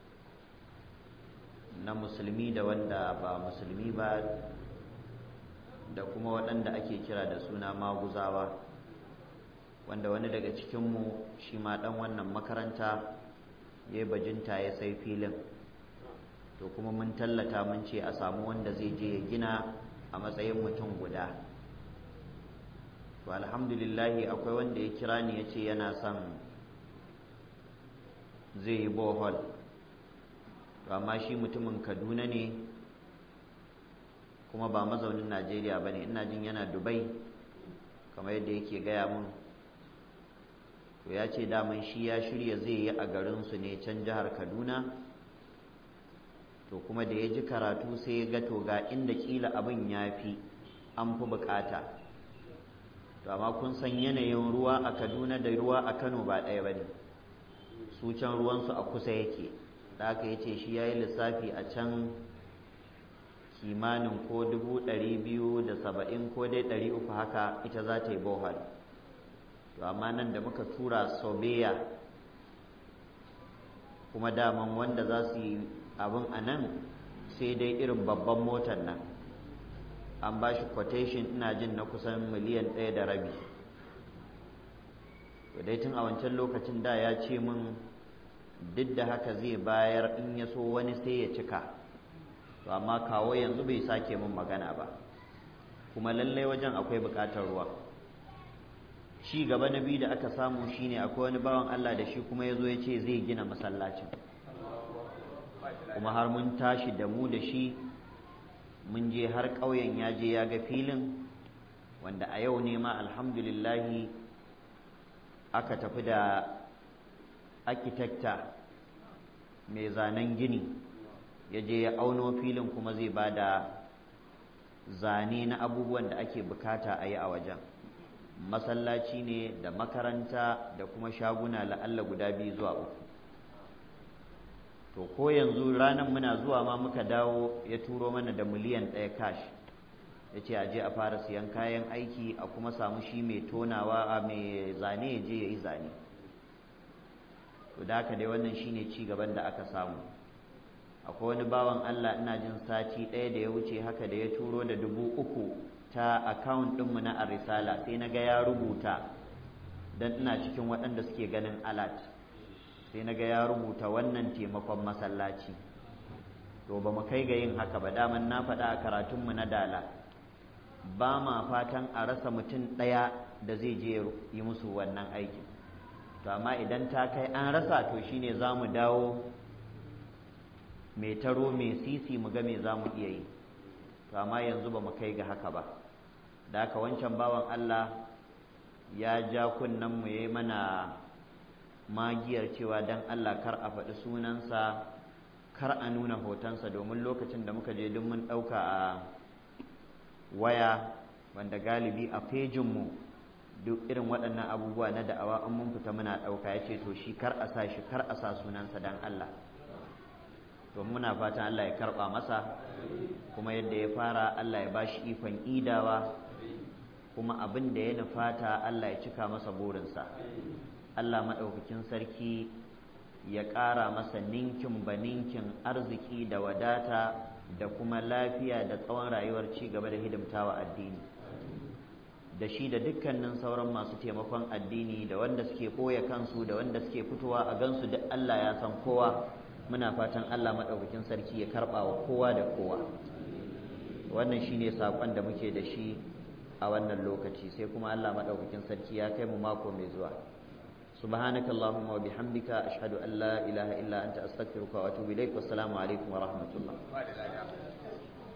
na musulmi da wanda ba musulmi ba da kuma waɗanda ake kira da suna maguzawa wanda wani daga cikinmu shi ma ɗan wannan makaranta ya bajinta ya sai filin to kuma mun tallata mun ce a samu wanda zai je ya gina a matsayin mutum guda to alhamdulillahi akwai wanda ya kira ni ya ce yana son zai yi bohol to amma shi mutumin kaduna ne kuma ba mazaunin najeriya ba ne ina jin yana dubai kamar yadda yake gaya mun to ya ce daman shi ya shirya zai yi a garinsu ne can jihar kaduna to kuma da ya ji karatu sai ya ga to ga inda kila abin ya fi an fi bukata to amma kun san yanayin ruwa a kaduna da ruwa a kano ba ɗaya ba ne su can ruwansu a kusa yake da aka yi ce shi ya yi lissafi a can kimanin ko dubu ɗari biyu da saba'in ko dai ɗari uku haka ita za ta yi bohol to amma nan da muka tura sobeya kuma daman wanda za su yi abin a nan sai dai irin babban motar nan an ba shi quotation ina jin na kusan miliyan ɗaya da rabi to dai tun a wancan lokacin da ya ce min duk da haka zai bayar in ya so wani sai ya cika to amma kawo yanzu bai sake min magana ba kuma lallai wajen akwai buƙatar ruwa ci gaba na biyu da aka samu shine akwai wani bawan Allah da shi kuma ya zo ya ce zai gina masallacin kuma har mun tashi da mu da shi mun je har ƙauyen ya je ya ga filin wanda a yau ne ma alhamdulillahi aka tafi da arkitekta mai zanen gini ya je ya auno filin kuma zai ba da zane na abubuwan da ake bukata a yi a wajen masallaci ne da makaranta da kuma shaguna la'alla guda biyu zuwa uku to ko yanzu ranar muna zuwa ma muka dawo ya turo mana da miliyan ɗaya cash ya ce a je a fara siyan kayan aiki a kuma samu shi mai tonawa a mai zane ya je ya yi zane to da haka dai wannan shine ci gaban da aka samu akwai wani bawan Allah ina jin sati ɗaya da ya wuce haka da ya turo da dubu uku ta account ɗinmu na arisala sai na ga ya rubuta don ina cikin waɗanda suke ganin alat sai na ga ya rubuta wannan taimakon masallaci to ba mu kai ga yin haka ba daman na faɗa a karatunmu na dala ba ma fatan a rasa mutum ɗaya da zai je yi musu wannan aikin to amma idan ta kai an rasa to shine za mu dawo mai taro mai sisi mu ga me za mu iya yi to amma yanzu ba mu kai ga haka ba da haka wancan bawan Allah ya ja kunnen mu yayi mana magiyar cewa dan Allah kar a faɗi sunansa kar a nuna hotonsa domin lokacin da muka je duk mun ɗauka a waya wanda galibi a fejinmu duk irin waɗannan abubuwa na da'awa an mun fita muna ɗauka ya ce to shi kar a sa shi kar a sa sunansa dan Allah to muna fatan Allah ya karɓa masa kuma yadda ya fara Allah ya ba shi ikon idawa kuma abin da ya nufata Allah ya cika masa burinsa Allah maɗaukakin sarki ya ƙara masa ninkin ba ninkin arziki da wadata da kuma lafiya da tsawon rayuwar ci gaba da hidimtawa addini da shi da dukkanin sauran masu taimakon addini da wanda suke ɓoye kansu da wanda suke fitowa a gansu duk Allah ya san kowa muna fatan Allah maɗaukakin sarki ya karɓa wa kowa da kowa wannan shine saƙon da muke da shi a wannan lokaci sai kuma Allah maɗaukakin sarki ya kai mu mako mai zuwa سبحانك اللهم وبحمدك أشهد أن لا إله إلا أنت أستغفرك وأتوب إليك والسلام عليكم ورحمة الله